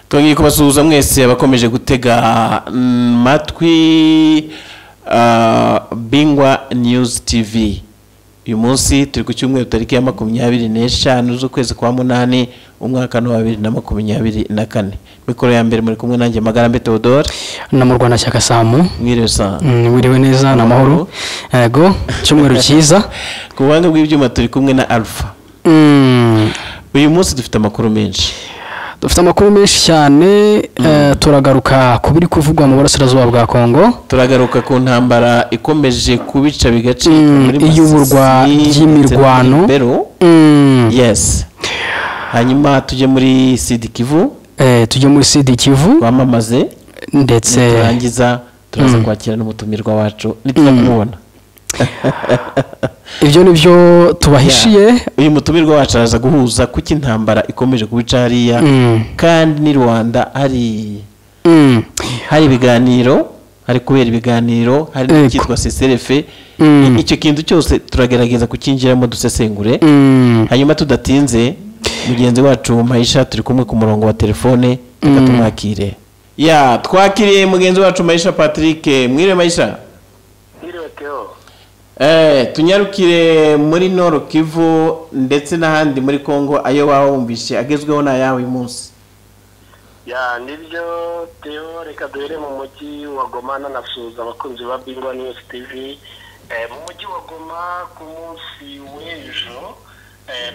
twongeye kubasuhuza mwese abakomeje gutega matwi bingwa news tv uyu munsi turi ku cyumweru tariki ya makumyabiri n'eshanu z'ukwezi kwa munani umwaka wa bibiri na makumyabiri na kane mikoro ya mbere muri kumwe nanjye magarambe teodore na mu rwanda shyaka samu mwiriwe saa wiriwe neza ni amahoro yego icyumweru cyiza ku buhanga bw'ibyuma turi kumwe na alpha uyu munsi dufite amakuru menshi dufite amakuru menshi cyane turagaruka ku biri kuvugwa mu burasirazuba bwa kongo turagaruka ku ntambara ikomeje kubica bigace iyuburwa ry'imirwano yesi hanyuma tujye muri sidi kivu tujye muri sidi kivu twamamaze ndetse turangiza turaza kwakira n'umutumirwa wacu nitujya kumubona ibyo ni byo tubahishiye uyu mutumirwa wacu araza guhuza kuko intambara ikomeje kubica hariya kandi ni rwanda hari hari ibiganiro hari kubera ibiganiro hari n'icyitwa seserefe icyo kintu cyose turagerageza kukinjiramo dusesengure hanyuma tudatinze mugenzi wacu mayisha turi kumwe ku murongo wa telefone reka tumwakire ya twakiriye mugenzi wacu mayisha patrick mwire mayisha tunyarukire muri noro kivu ndetse n'ahandi muri congo ayo waba wumvise agezweho ni ayawe uyu munsi ya nibyo teyo reka duhere mu mujyi wa goma nanasuhuza abakunzi ba bingwa niyusi tivi mu mujyi wa goma ku munsi w'ejo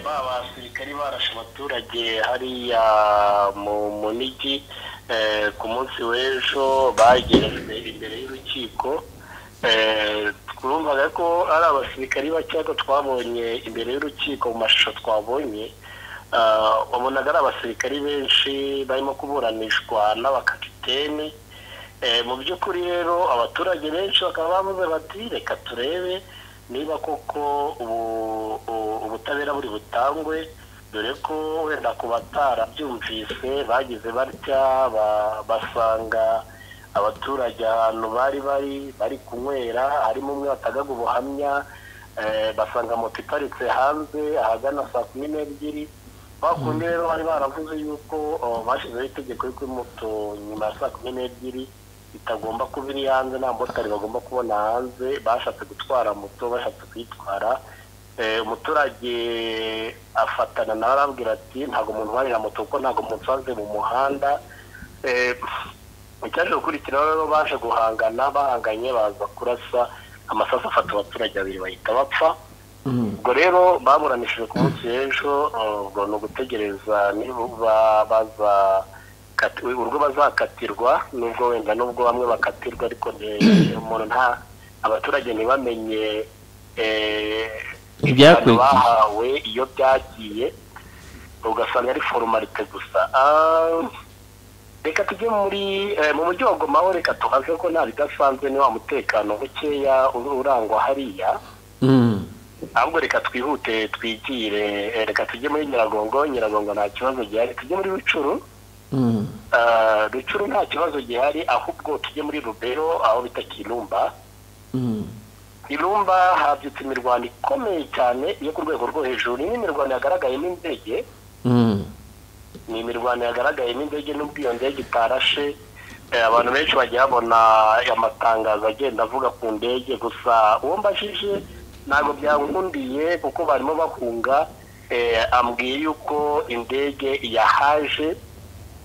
ba basirikari barashe abaturage hariya mu munigi ku munsi w'ejo bagerejwe imbere y'urukiko twumvaga ko ari abasirikari bakeya twabonye imbere y'urukiko mu mashusho twabonye wabonaga ari abasirikari benshi barimo kuburanishwa n'abakapiteni mu by'ukuri rero abaturage benshi bakaba bavuze bati reka turebe niba koko ubutabera buri butangwe dore ko wenda ku batarabyumvise bagize batya basanga abaturage ahantu bari bari bari kunywera harimo umwe watagaga ubuhamya basanga moto iparitse hanze ahagana saa kumi n'ebyiri bakundi rero bari baravuze yuko bashyizeho itegeko yuko moto nyuma ya saa kumi n'ebyiri itagomba kuba iri hanze nta motari bagomba kubona hanze bashatse gutwara moto bashatse kuyitwara umuturage afatana nawe arabwira ati ntabwo umuntu ubarira moto kuko ntabwo musanze mu muhanda icyaje gukurikiraho rero baje guhangana bahanganye baza kurasa amasasu afata abaturage babiri bahita bapfa ubwo rero baburanishije ku munsi w'ejo ubwo ni ugutegereza niba baza urwo bazakatirwa nubwo wenda nubwo bamwe bakatirwa ariko umuntu nta abaturage ntibamenye ibihano bahawe iyo byagiye ugasanga ari forumarite gusa reka tujye muri mu mujyi wa goma reka tuhaze ko nta bidasanzwe ni wa mutekano mukeya urangwa hariya ahubwo reka twihute twigire reka tujye muri nyiragongo nyiragongo nta kibazo gihari tujye muri rucuru rucuru nta kibazo gihari ahubwo tujye muri rubero aho bita kirumba kirumba habyutse imirwano ikomeye cyane yo ku rwego rwo hejuru ni imirwano yagaragayemo indege ni imirwano yagaragayemo indege n'ubwo iyo ndege itarashe abantu benshi bajya babona amatangazo agenda avuga ku ndege gusa uwo mbajije ntabwo byankundiye kuko barimo bahunga ambwiye yuko indege yahaje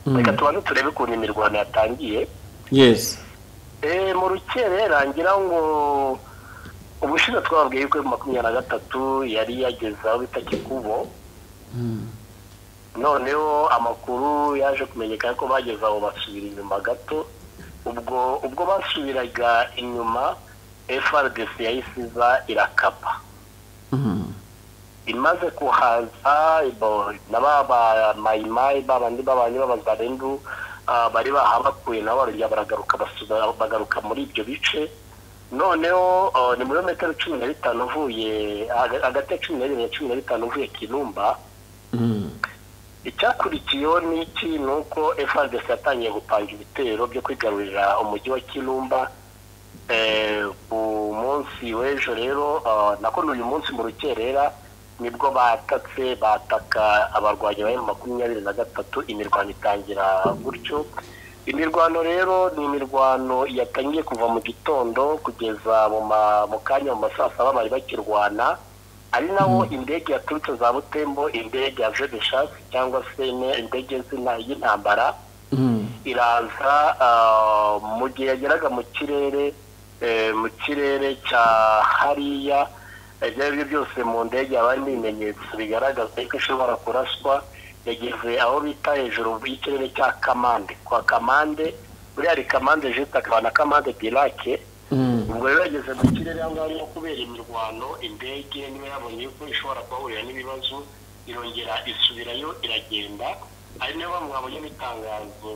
reka tubanze turebe ukuntu imirwano yatangiye mu rukerera ngira ngo ubushize twababwiye yuko makumyabiri na gatatu yari yageze aho bita kikubo noneho amakuru yaje kumenyekana ko bageze aho basubira inyuma gato ubwo ubwo basubiraga inyuma frdc yayisiza irakapa imaze kuhaza na ba mayimayi ba bandi b'abantu b'abazarendu bari bahabakuye nabo barongera baragaruka bagaruka muri ibyo bice noneho ni muri metero cumi na bitanu uvuye hagati ya cumi n'ebyiri na cumi na bitanu uvuye kinumba icyakurikiyeho ni iki ni uko efuperi yatangiye gupanga ibitero byo kwigarurira umujyi wa kirumba ku munsi w'ejo rero nakora uyu munsi mu rukerera nibwo batatse bataka abarwanyi ba makumyabiri na gatatu imirwano itangira gutyo imirwano rero ni imirwano yatangiye kuva mu gitondo kugeza mu kanya mu masaha saba bari bakirwana ari nawo indege yaturutse za butembo indege ya jedeshasi cyangwa se indege y'intambara iraza mu gihe yageraga mu kirere mu kirere cya hariya ibyo ari byo byose mu ndege haba harimo ibimenyetso bigaragaza ko ishobora kuraswa yageze aho bita hejuru y'ikirere cya kamande kwa kamande buriya kamande jeta akaba na kamande dirake ubwo rero yageze mu kirere aho ngaho no kubera imirwano indege niba yabonye ko ishobora kuhahurira n'ibibazo irongera isubirayo iragenda ari nayo bamwe babonye n'itangazo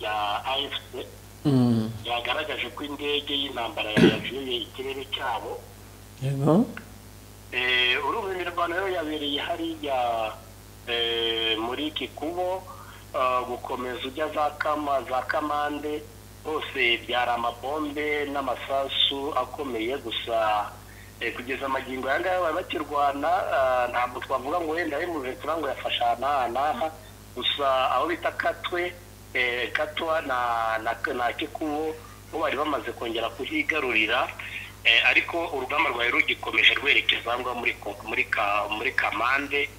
rya afc ryagaragaje ko indege y'intambara yajuye ikirere cyabo urumva imirwano rero yabereye hariya muri kikubo gukomeza ujya za kamande hose byari amabombe n'amasasu akomeye gusa kugeza amagingo aya ngaya bari bakirwana ntabwo twavuga ngo wenda yemuje kugira ngo yafashe ahantu aha n'aha gusa aho bita katwe katwa na kikubo bo bari bamaze kongera kuhigarurira ariko urugamba rwawe rugikomeje rwerekeza aho ngaho muri kamande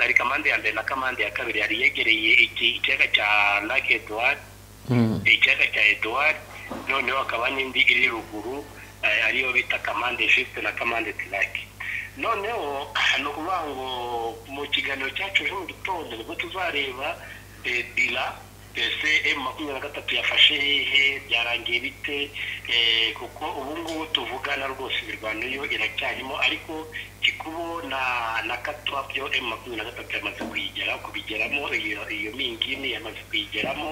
ari kamande ya mbere na kamande ya kabiri yari yegereye ikiyaga cya lake eduwari ikiyaga cya eduwari noneho hakaba n'indi iri ruguru ariyo bita kamande jisite na kamande tirake noneho ni ukuvuga ngo mu kiganiro cyacu ejo mu gitondo nibwo tuzareba bira mbese emu makumyabiri na gatatu yafashe hehe byarangiye bite kuko ubu ngubu tuvugana rwose imirwano yo iracyarimo ariko kikubo na na katwa byo emu makumyabiri na gatatu yamaze kuyigera kubigeramo iyo iyo mingini yamaze kuyigeramo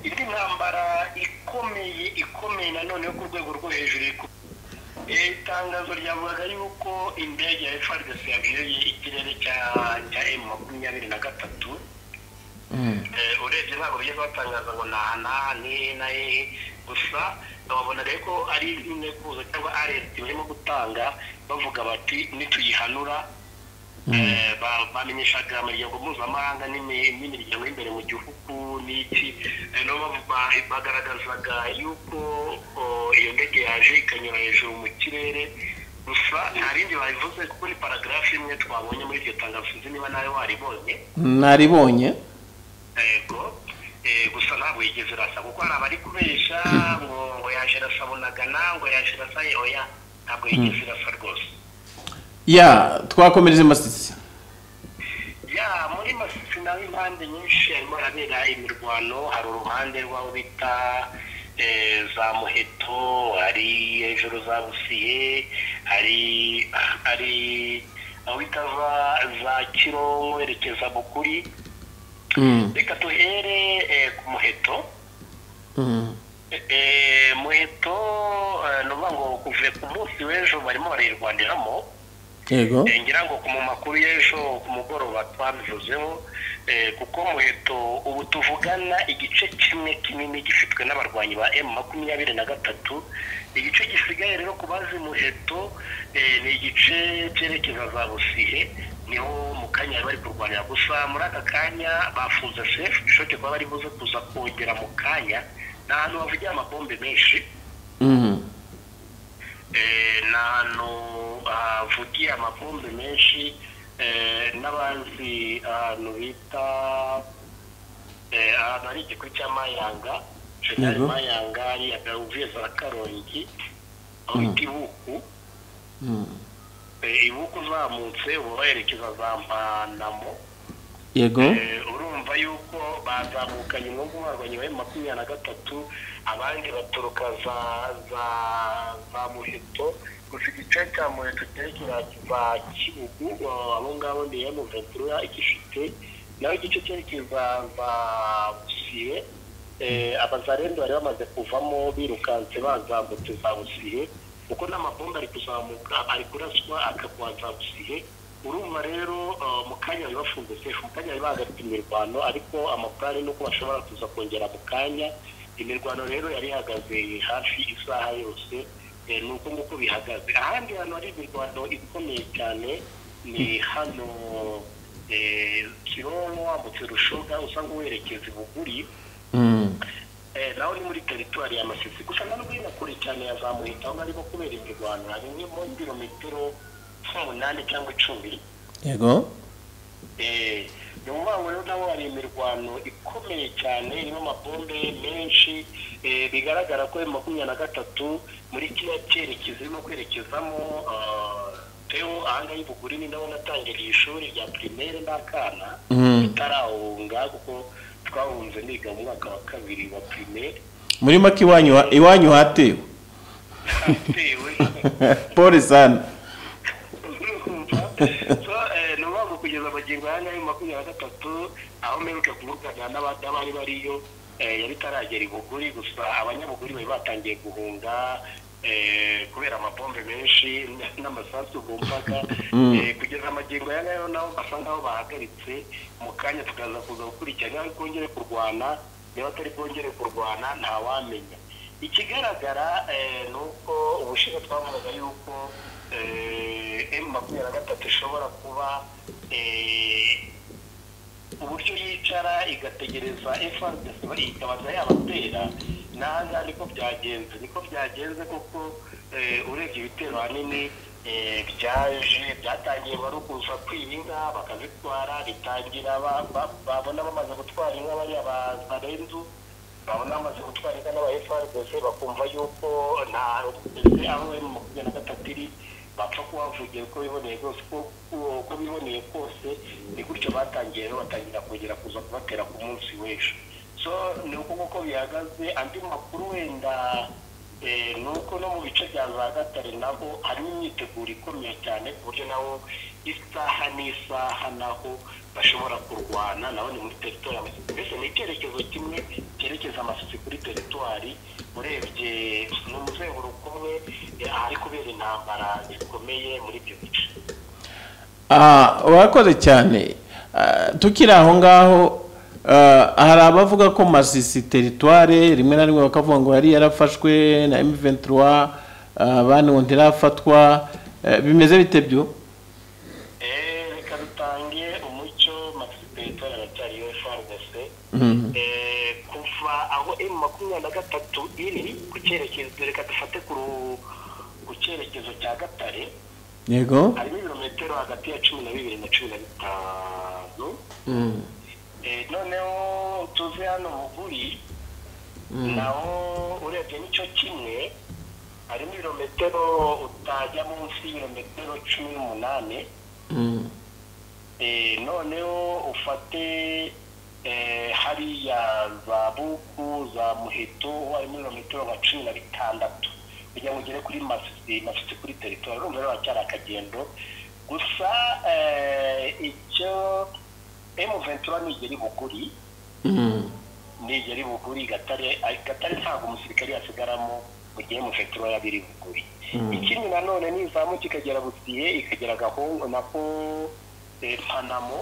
indi ntambara ikomeye ikomeye nanone yo ku rwego rwo hejuru itangazo ryavugaga yuko indege ya frdc yabereye ikirere cya cya emu makumyabiri na gatatu urebye ntabwo bijya batangaza ngo ni aha n'aha n'ihe na hehe gusa babona rero ko ari intekuzo cyangwa arenti barimo gutanga bavuga bati nituyihanura bamenyeshaga imiryango mpuzamahanga n'imiryango y'imbere mu gihugu n'iki bagaragazaga yuko iyo ndege yaje ikanyura hejuru mu kirere gusa nta rindi babivuze kuko ni paragarafu imwe twabonye muri iryo tangazo sinzi niba nawe waribonye naribonye yego gusa ntabwo yigeze urasa kuko hari abari kubesha ngo yaje irasa bunagana ngo yaje irasa oya ntabwo yigeze irasa rwose ya twakomereze masisi ya muri masisi naho impande nyinshi harimo harabera imirwano hari uruhande rw'aho bita za muheto hari hejuru za busiye hari hari aho bita za kironko werekeza bukuri reka duhere ku muheto muheto ni ukuvuga ngo kuve ku munsi w'ejo barimo barayirwaniramo ngira ngo ku mu makuru y'ejo ku mugoroba twabivuzeho kuko muheto ubu tuvugana igice kimwe kinini gifitwe n'abarwanyi ba emu makumyabiri na gatatu igice gisigaye rero ku bazi muheto ni igice cyerekeza za busihe niho mu kanya bari kurwanira gusa muri aka kanya bafunze sefu bishoboke kuba bari buze kuza kongera mu kanya ni ahantu havugira amabombe menshi ni ahantu havugiye amabombe menshi n'abazi ahantu bita ahantu hari igikuru cya mayanga jenerali mayanga hariya uvuye za karongi aho bita ibuku ibuku uzamutse uba werekeza za mpanamo yego urumva yuko bazamukanye umwuga umarwanya wa makumyabiri na gatatu abandi baturuka za za za muheto gusa igice cya muheto cyerekeza za kibugu abo ngabo ni emu ventura igifite naho igice cyerekeza za busiye abazarende bari bamaze kuvamo birukanse bazambutse za busiye kuko n'amabomba ari kuzamuka ari kuraswa akagwaza busihe urumva rero mu kanya bari bafunze sefu mu kanya bari bahagaritse imirwano ariko amapurane nuko bashobora kuza kongera mu kanya imirwano rero yari ihagaze hafi isaha yose ni uko nguko bihagaze ahandi hantu hari imirwano ikomeye cyane ni hano kironko wambutse rushoga usanga uwerekeza ibuguri naho ni muri teritwari ya masisi gusa na nubwo hino kure cyane yazamuye aho barimo kubera imirwano hari imwe muri kilometero umunani cyangwa icumi yego ni ukuvuga ngo rero naho hari imirwano ikomeye cyane irimo amabombe menshi bigaragara ko makumyabiri na gatatu muri kiriya cyerekezo irimo kwerekezamo tewo ahangaha y'ibuguri ni naho natangiriye ishuri rya pirimeri n'akana tutarawunga kuko twahunze niga mu mwaka wa kabiri wa pirimeri muri make iwanyu ha- iwanyu hatewe hatewe pole sana so eh, ni ukuvuga ngo kugeza amagingo aya ngayo makumyabiri na gatatu aho mperuka kuvugana n'abari bariyo eh, yari itaragera ibuguri gusa abanyabuguri bari batangiye guhunga eh, kubera amabombe menshi n'amasasu ku mpaka Eh, kugeza amagingo aya ngayo nabo basa nkaho bahagaritse mu kanya tukaza kuza gukurikirana niba bwongere kurwana niba atari bwongere kurwana ntawamenya ikigaragara eh, ni uko ubushize twavugaga yuko eh, emu makumyabiri na gatatu ishobora kuba eh, uburyo yicara igategereza FRDC ikabanza yabatera n'ahangaha niko byagenze niko byagenze kuko eh, urebye ibitero ahanini eh, byaje byatangiye wari ukuza kwiba inka bakazitwara bitangira ba- ba- babona bamaze gutwara inka bariya ba barenzu babona bamaze gutwara inka n'aba FRDC bakumva yuko nta ndetse aho emu makumyabiri na gatatu iri bapfa kuhavugira uko biboneye rwose uko- uko- uko biboneye kose ni gutyo batangiye rero batangira kongera kuza kubatera ku munsi w'ejo so ni uko nguko bihagaze andi makuru wenda eh, ni uko no mu bice bya za gatare nabo harimo imyiteguro ikomeye cyane ku buryo nabo isaha n'isaha naho bashobora kurwana nabo ni muri teritwari amasisi mbese ni icyerekezo kimwe cyerekeza amasisi kuri teritwari urebye ni umuzenguruko umwe eh, ahari kubera intambara zikomeye muri ibyo bice Ah, urakoze cyane Ah, tukiri aho ngaho ah, hari abavuga ko masisi teritware rimwe na rimwe bakavuga ngo yari yarafashwe na M23 ah, abandi ngo ntirafatwa Eh, bimeze bite byo Eh, reka dutange umucyo masisi teritwari aracyari yo FRDC Eh, kuva aho emu makumyabiri na gatatu iri ku cyerekezo reka dufate ku ru- ku cyerekezo cya gatare yego harimo ibirometero hagati ya cumi na bibiri na cumi na bitanu Mm. Eh, noneho tuze hano buguri naho urebye nicyo kimwe harimo ibirometero utajya munsi y'ibirometero cumi n'umunani Mm. Eh, noneho ufate eh, hariya za buku za muheto harimo ibirometero nka cumi na bitandatu kugira ngo ugere kuri masisi masisi kuri teritwari urumva rero haracyari akagendo gusa eh, icyo emu ventura nigeri buguri Mm. nigeri buguri gatare ay- gatare ntabwo umusirikare yasigaramo mu gihe emu ventura yaba iri buguri ikindi nanone nizamuka ikagera busiye ikagera gahungu nako eh, panamo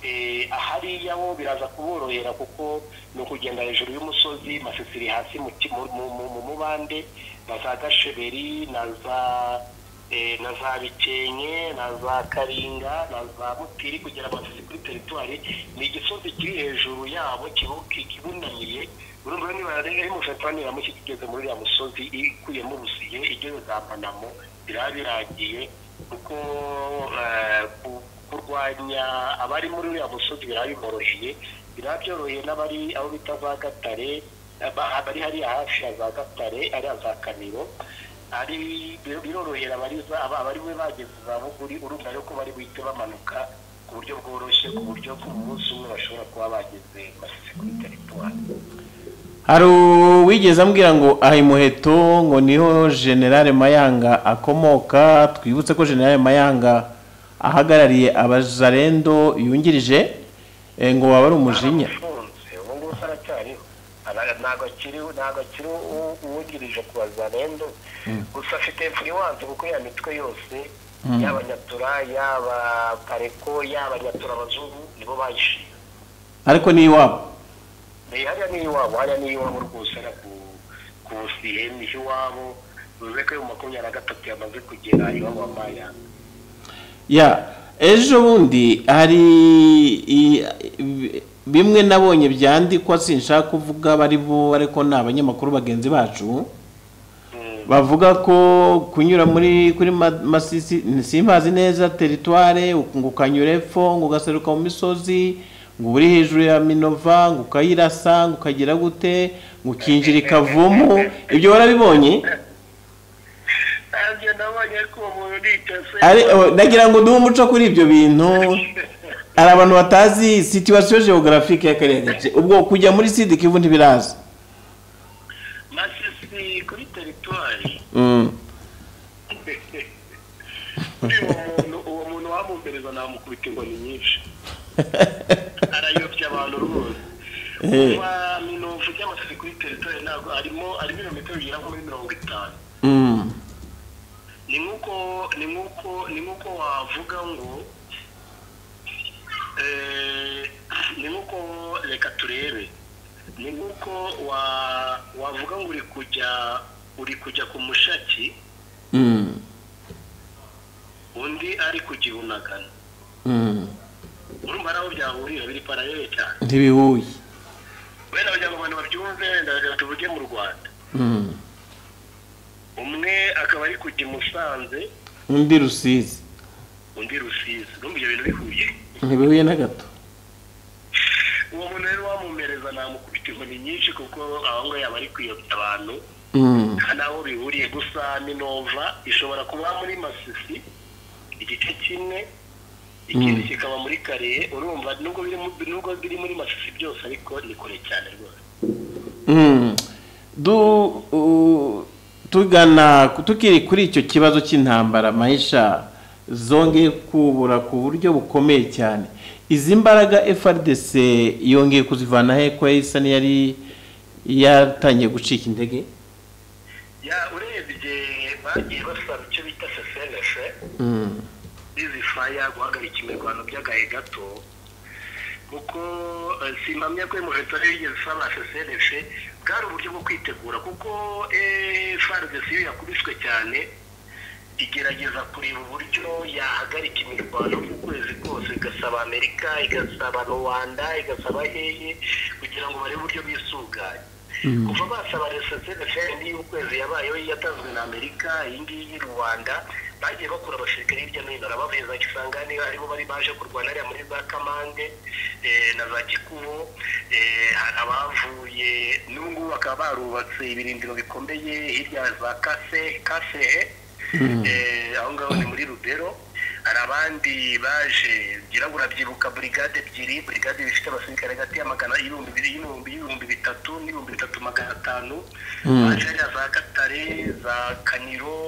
eh, ahariya bo biraza kuborohera kuko ni ukugenda hejuru y'umusozi masisi iri hasi mu ki- mu- mu- mu- mu mubande na za gasheberi na za eh, na za bikenke na za karinga na za mutiri kugera masisi kuri teritwari ni igisozi kiri hejuru yabo kibu- ki- kibunamiye urumva niba rero umufatani yamutse kigeze muri uriya musozi ikuyemo ubusiye igeze za panamo biraba biragiye kuko eh, ku- kurwanya abari muri uriya musozi biraba bimoroheye biraba byoroheye n'abari aho bita za gatare aba- abari hariya hafi ya za gatare ariya za kaniro ari bir- birorohera abari za- aba- abari we bageze za buguri urumva rero ko bari buhite bamanuka ku buryo bworoshye ku buryo ku munsi umwe bashobora kuba bageze masisi kuri teritwari hari uwigeze ambwira ngo aha imuheto ngo niho generale mayanga akomoka twibutse ko generale mayanga ahagarariye abazarendo yungirije eh, ngo waba ari umujinya arafunze ubu ngubu se aracyariho Ara- ntabwo akiri ntabwo akiri uwungirije ku bazarendo gusa afite infuriwanse kuko ya mitwe yose yaba nyatura yaba pareko yaba nyatura abazungu nibo bayishinze ariko ni iwabo hariya ni iwabo hariya ni iwabo rwose na ku ku sihemi iwabo bivuze ko mu makumyabiri na gatatu yamaze kugera iwabo wa mayanga ya ejo bundi hari i- i- bimwe nabonye byandikwa sinshaka kuvuga bari bo ariko ni abanyamakuru bagenzi bacu bavuga ko kunyura muri kuri ma- masisi simbazi neza teritware ngo ukanyura epfo ngo ugaseruka mu misozi ngo uri hejuru ya minova ngo ukayirasa ngo ukagira gute ngo ukinjira ikavumu ibyo warabibonye nanjye nabonye ko uwo muntu ntitese Ari- o, nagira ngo duhe umuco kuri ibyo bintu hari abantu batazi situwasiyo geografike y'akarere ke. ubwo kujya muri sidi kivu ntibiraza masisi kuri teritwari Mm. uwo muntu uwo muntu wamumpereza namukubita inkoni nyinshi arayobya abantu rwose Eh. kuva minovu ry'amasisi kuri teritwari ntabwo arimo arimo ibirometero bigera nko muri mirongo itanu Mm. ni nk'uko ni nk'uko ni nk'uko wavuga ngo eh, ni nk'uko reka turebe ni nk'uko wa wavuga ngo uri kujya uri kujya ku mushaki Mm. undi ari ku gihunagana Mm. urumva hari aho byahurira biri paralele cyane ntibihuye wenda kugira ngo abantu babyumve wenda reka tuvuge mu rwanda Mm. umwe akaba ari kujya i musanze undi rusizi undi rusizi urumva ibyo bintu bihuye ntibihuye na gato uwo muntu rero wamumereza namukubita inkoni nyinshi kuko aho ngaho yaba ari kuyobya abantu Mm. nta n'aho bihuriye gusa minova ishobora kuba muri masisi igice kimwe ikindi kikaba muri kariye urumva nubwo biri mu- nubwo biri muri masisi byose ariko ni kure cyane rwose Mm. Du- u- tugana tukiri kuri icyo kibazo cy'intambara mahisha zongeye kubura ku buryo bukomeye cyane izi mbaraga FRDC yongeye kuzivana he ko isa n'iyari yatangiye gucika intege ya urebye bagiye basaba icyo bita sesenese Mm. bizifaya guhagarika imirwano by'agahe gato kuko eh, simpamya ko umuheto ariyo yigeze isaba cssnf bwari uburyo bwo kwitegura kuko eh, FARDC iyo yakubiswe cyane igerageza kureba uburyo yahagarika imirwano ku kwezi kose igasaba amerika igasaba rwanda igasaba hehe kugira ngo barebe uburyo bisuganye kuva basaba cssnf y'ukwezi yabayeho yatanzwe na amerika iyi ngiyi rwanda bagiye bakura abasirikare hirya no hino arababeza isanga niba aribo bari baje kurwana hariya muri za kamande eh, na za gikubo eh, hari abavuye n'ubu ngubu bakaba barubatse ibirindiro bikomeye hirya ya za kase kasehe Eh, aho ngaho ni muri rubero hari abandi baje ngira ngo urabyibuka burigade ebyiri burigade zifite abasirikare hagati ya magana y'ibihumbi bibiri y'ibihumbi y'ibihumbi bitatu n'ibihumbi bitatu magana atanu baje hariya za gatare za kaniro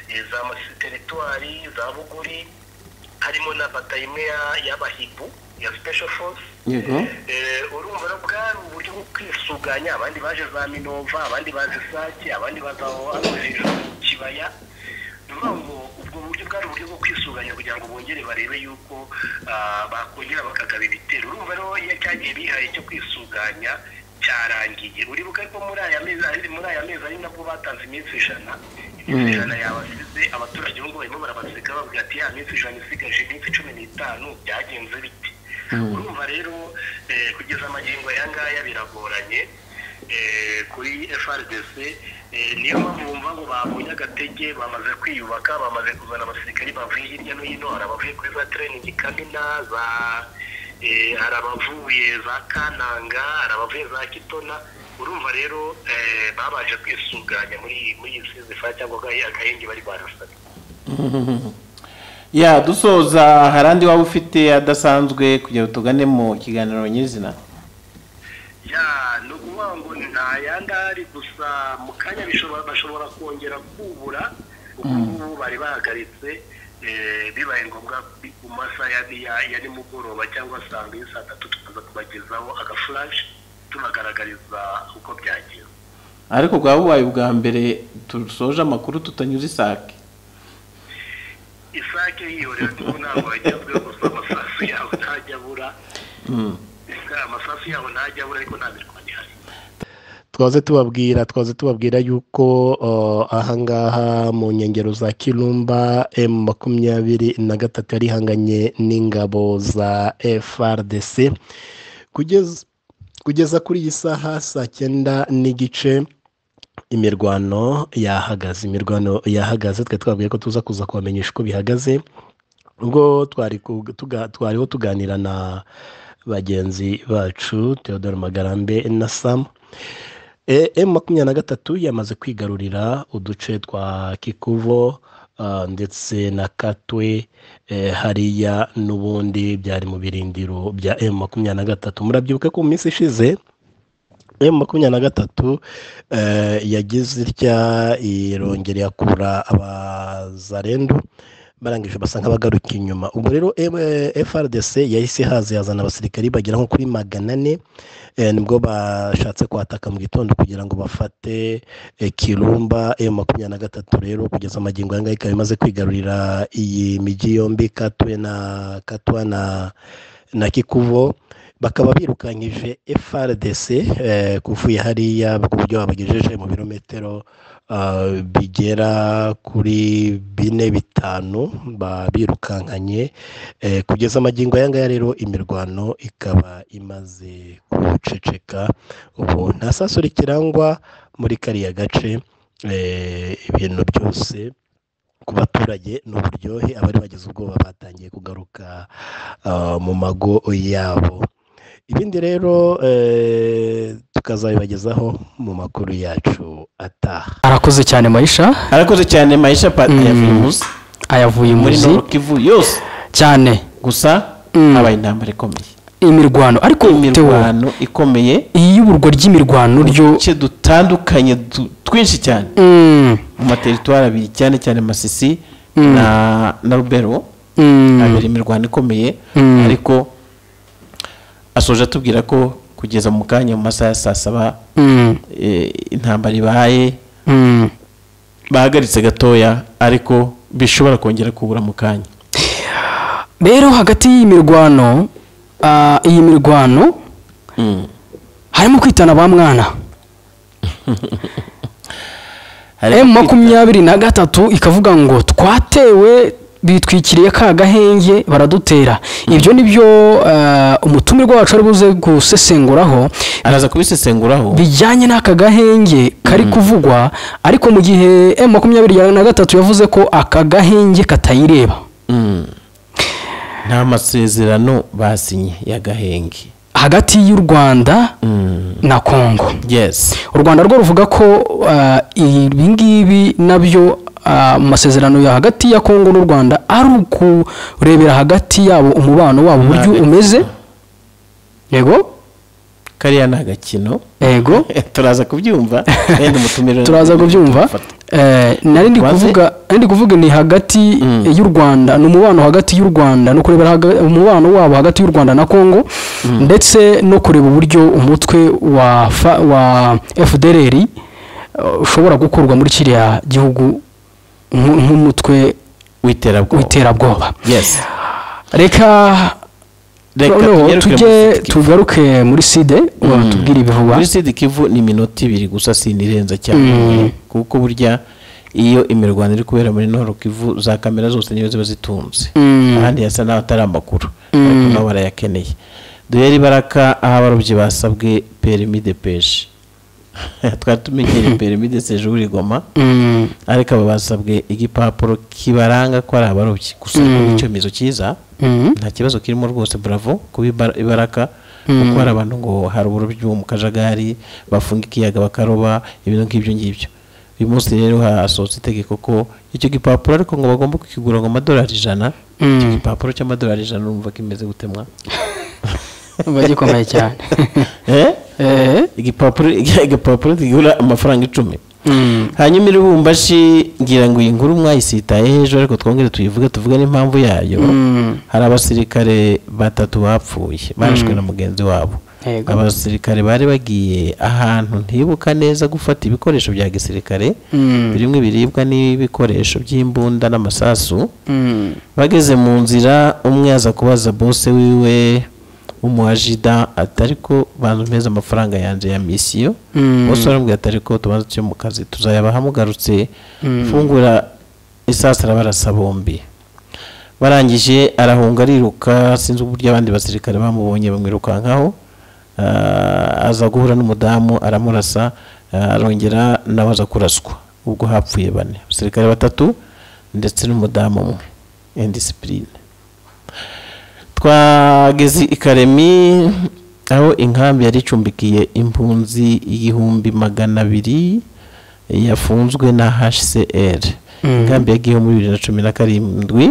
eh, za masisi teritwari za buguri harimo na bata imwe ya- y'abahibu ya special force yego Eh, urumva na bwari uburyo bwo kwisuganya abandi baje za minova abandi baje sake abandi baza hano hejuru mu kibaya ni ukuvuga ngo ubwo buryo bwari uburyo bwo kwisuganya kugira ngo bongere barebe yuko ah, bakongera bakagaba ibitero urumva rero iyo cya gihe bihaye cyo kwisuganya cyarangiye uribuka ariko muri aya mezi ari muri aya mezi ari nabwo batanze iminsi ijana iminsi ijana yabasize abaturage ubu ngubu barimo barabaseka bavuga ati ya minsi ijana isigaje iminsi cumi n'itanu byagenze bite urumva rero eh, kugeza amagingo aya ngaya biragoranye eh, kuri FRDC eh, niyo mpamvu bumva ngo babonye agatege bamaze kwiyubaka bamaze kuzana abasirikari bavuye hirya no hino hari abavuye kuri za training kamina za eh, hari abavuye za kananga hari abavuye za kitona urumva rero eh, babanje kwisuganya muri muri iyi sizifa cyangwa agahe- agahenge bari barasabye ya dusoza hari andi waba ufite adasanzwe kugira ngo tugane mu kiganiro nyirizina ya ni ukuvuga ngo nta yandi ahari gusa mu kanya bishobora bashobora kongera kubura kuko ubu bari bahagaritse eh, bibaye ngombwa ku masaha ya- ya- ya nimugoroba cyangwa saa mbiri saa tatu tukaza kubagezaho agafurashi tubagaragariza uko byagenze ariko bwaba bubaye ubwa mbere dusoje amakuru tutanyuze isake isake yihorera ariko ntabwo wagezweho gusa amasasu yawe ntajya abura amasasu yabo ntajya abura ariko nta mirwano ihari twaze tubabwira twaze tubabwira yuko uh, ahangaha mu nkengero za kirumba m makumyabiri na gatatu yari ihanganye n'ingabo za frdc kugeza kugeza kuri iyi saha saa cyenda n'igice imirwano yahagaze imirwano yahagaze twe twabwiye ko tuza kuza kubamenyesha uko bihagaze ubwo twari ku- tuga- twariho tuganira na bagenzi bacu theodore magarambe na samu emu makumyabiri na gatatu yamaze kwigarurira uduce twa kikuvo ah, ndetse na katwe eh, hariya n'ubundi byari mu birindiro bya emu makumyabiri na gatatu murabyibuka ko mu minsi ishize emu makumyabiri na gatatu eh, yagize itya irongera yakura abazarendu barangije basa nk'abagaruka inyuma ubwo rero eh, frdc yahise haza yazana abasirikari bagera nko kuri magana ane Eh, nibwo bashatse kwataka mu gitondo kugira ngo bafate eh, kirumba emu makumyabiri na gatatu rero kugeza amagingo aya ngaya ikaba imaze kwigarurira iyi migi yombi katwe na katwa na na kikuvo bakaba birukanyije frdc eh, kuvuye hariya ku buryo babagejeje mu birometero ah, bigera kuri bine bitanu ba- birukankanye Eh, kugeza amagingo aya ngaya rero imirwano ikaba imaze guceceka ubu nta saso rikirangwa muri kariya gace eh, ibintu byose ku baturage ni uburyohe abari bagize ubwoba batangiye kugaruka ah, mu mago yabo ibindi rero eh, tukazabibagezaho mu makuru yacu ataha arakoze cyane mayisha arakoze cyane mayisha pati ya firimusi ayavuye muri muzi norokivu yose cyane gusa Mm. habaye intambara ikomeye imirwano ariko Theo, imirwano ikomeye iyi y'uburwa ry'imirwano ryo uduce dutandukanye du- twinshi cyane Mm, mu materitwari abiri cyane cyane masisi Mm. na na rubero mm, habera imirwano ikomeye Mm. ariko asoje atubwira ko kugeza mu kanya mu masaha ya saa saba mm, eh, intambara ibaye mm. bahagaritse gatoya ariko bishobora kongera kubura mu kanya rero hagati y'iyi mirwano ah, iyi mirwano Mm. harimo kwitana ba mwana Hari- emu makumyabiri na gatatu ikavuga ngo twatewe bitwikiriye ka gahenge baradutera ibyo ni byo ah, umutumirwa wacu ari buze gusesenguraho araza kubisesenguraho bijyanye n'aka gahenge kari kuvugwa ariko mu gihe emu makumyabiri na gatatu yavuze ko aka gahenge katayireba Mm. nta masezerano basinye ya gahenge hagati y'u rwanda Mm. na kongo yes u rwanda rwo ruvuga ko ah, ibi ngibi nabyo ah, mu masezerano ya hagati ya kongo n'u rwanda ari ukurebera hagati yabo umubano wabo uburyo Ntabwo. umeze yego kariya ni agakino yego turaza kubyumva wenda umutumire turaza kubyumva Eh, nari ndi Waze? kuvuga nari ndi kuvuga ni hagati Mm. y'u rwanda ni umubano hagati y'u rwanda no kureba haga- umubano wabo hagati y'u rwanda na kongo ndetse no kureba uburyo umutwe wa fa- wa fdrr eh, ushobora gukurwa muri kiriya gihugu nk- nk'umutwe w'iterabwoba w'iterabwoba yes reka reka noneho tugaruke muri tujye Sud Kivu. tugaruke muri side tubwire ibivugwa muri sidi kivu ni iminota ibiri gusa sinirenza cyane Mm. kuko burya iyo imirwano iri kubera muri noro kivu za kamera zose niyo ziba zitunze Mm. ahandi hasa n'aho atari amakuru ariko nabo barayakeneye duhere ibaraka aho abarobyi basabwe perimi de peje twari tumenyereye perimi de sejuru i goma Mm, ariko aba basabwe igipapuro kibaranga ko ari abarobyi gusa Mm. icyemezo cyiza mm, nta kibazo kirimo rwose bravo kuba ibar- ibaraka kuko hari abantu ngo hari uburobyi bo mu kajagari bafunga ikiyaga bakaroba ibintu nk'ibyo ngibyo uyu munsi rero hasohotse itegeko ko icyo gipapuro ariko ngo bagomba kukigura ngo amadolari ijana Mm. icyo gipapuro cy'amadolari ijana urumva ko imeze gutemwa umva gikomeye cyane Eh? Eh, igipapuro igipapuro kigura amafaranga icumi hanyuma iribumbashi ngira ngo iyi nkuru mwayisitayeho ejo ariko twongere tuyivuge tuvuge n'impamvu yayo hari abasirikare batatu bapfuye barashwe na mugenzi wabo Yego. abasirikare bari bagiye ahantu ntibuka neza gufata ibikoresho bya gisirikare Mm. birimo ibiribwa n'ibikoresho by'imbunda n'amasasu bageze mu nzira umwe aza kubaza bose wiwe w'umuhajida ati ariko bampeze amafaranga yanjye ya misiyo Mm. bose baramubwira ati ariko tubanze tujye mu kazi tuzayabaha mugarutse fungura isasu arabarasa bombi barangije arahunga ariruka sinzi uburyo abandi basirikare bamubonye bamwirukankaho ah, aza guhura n'umudamu aramurasa ah, arongera nawe aza kuraswa ubwo hapfuye bane abasirikare batatu ndetse n'umudamu umwe indisipurine twageze i karemi aho inkambi yari icumbikiye impunzi igihumbi magana abiri yafunzwe na hcr inkambi ya gihumbi bibiri na cumi na karindwi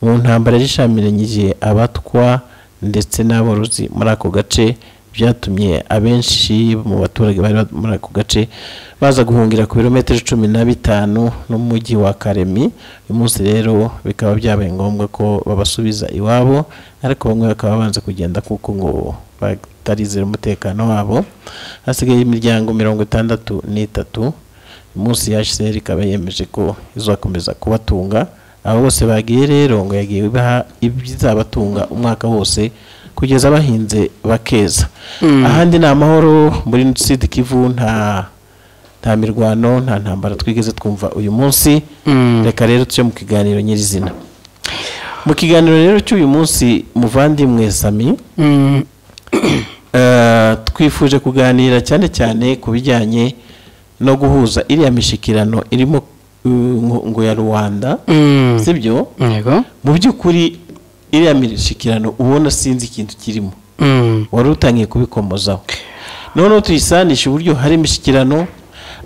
mu ntambara yari ishamiranyije abatwa ndetse n'aborozi muri ako gace byatumye abenshi mu baturage bari ba- muri ako gace baza guhungira ku birometero cumi na bitanu n'umujyi wa karemi uyu munsi rero bikaba byabaye ngombwa ko babasubiza iwabo ariko bamwe bakaba banze kugenda kuko ngo batarizera umutekano wabo hasigaye imiryango mirongo itandatu n'itatu umunsi yashizeho ikaba yemeje ko izakomeza kubatunga abo bose bagiye rero ngo yagiye ibaha ibizabatunga umwaka wose kugeza bahinze bakeza ahandi ni amahoro muri sud kivu nta nta mirwano nta ntambara twigeze twumva uyu munsi reka rero tujye mu kiganiro nyirizina mu kiganiro rero cy'uyu munsi muvandimwe sami Eh, twifuje kuganira cyane cyane ku bijyanye no guhuza iriya mishikirano irimo eh, ngo- ngo ya rubanda sibyo yego mu by'ukuri iriya mishikirano ubona sinzi ikintu kirimo Mm. wari utangiye kubikomozaho noneho tuyisanisha uburyo hari imishyikirano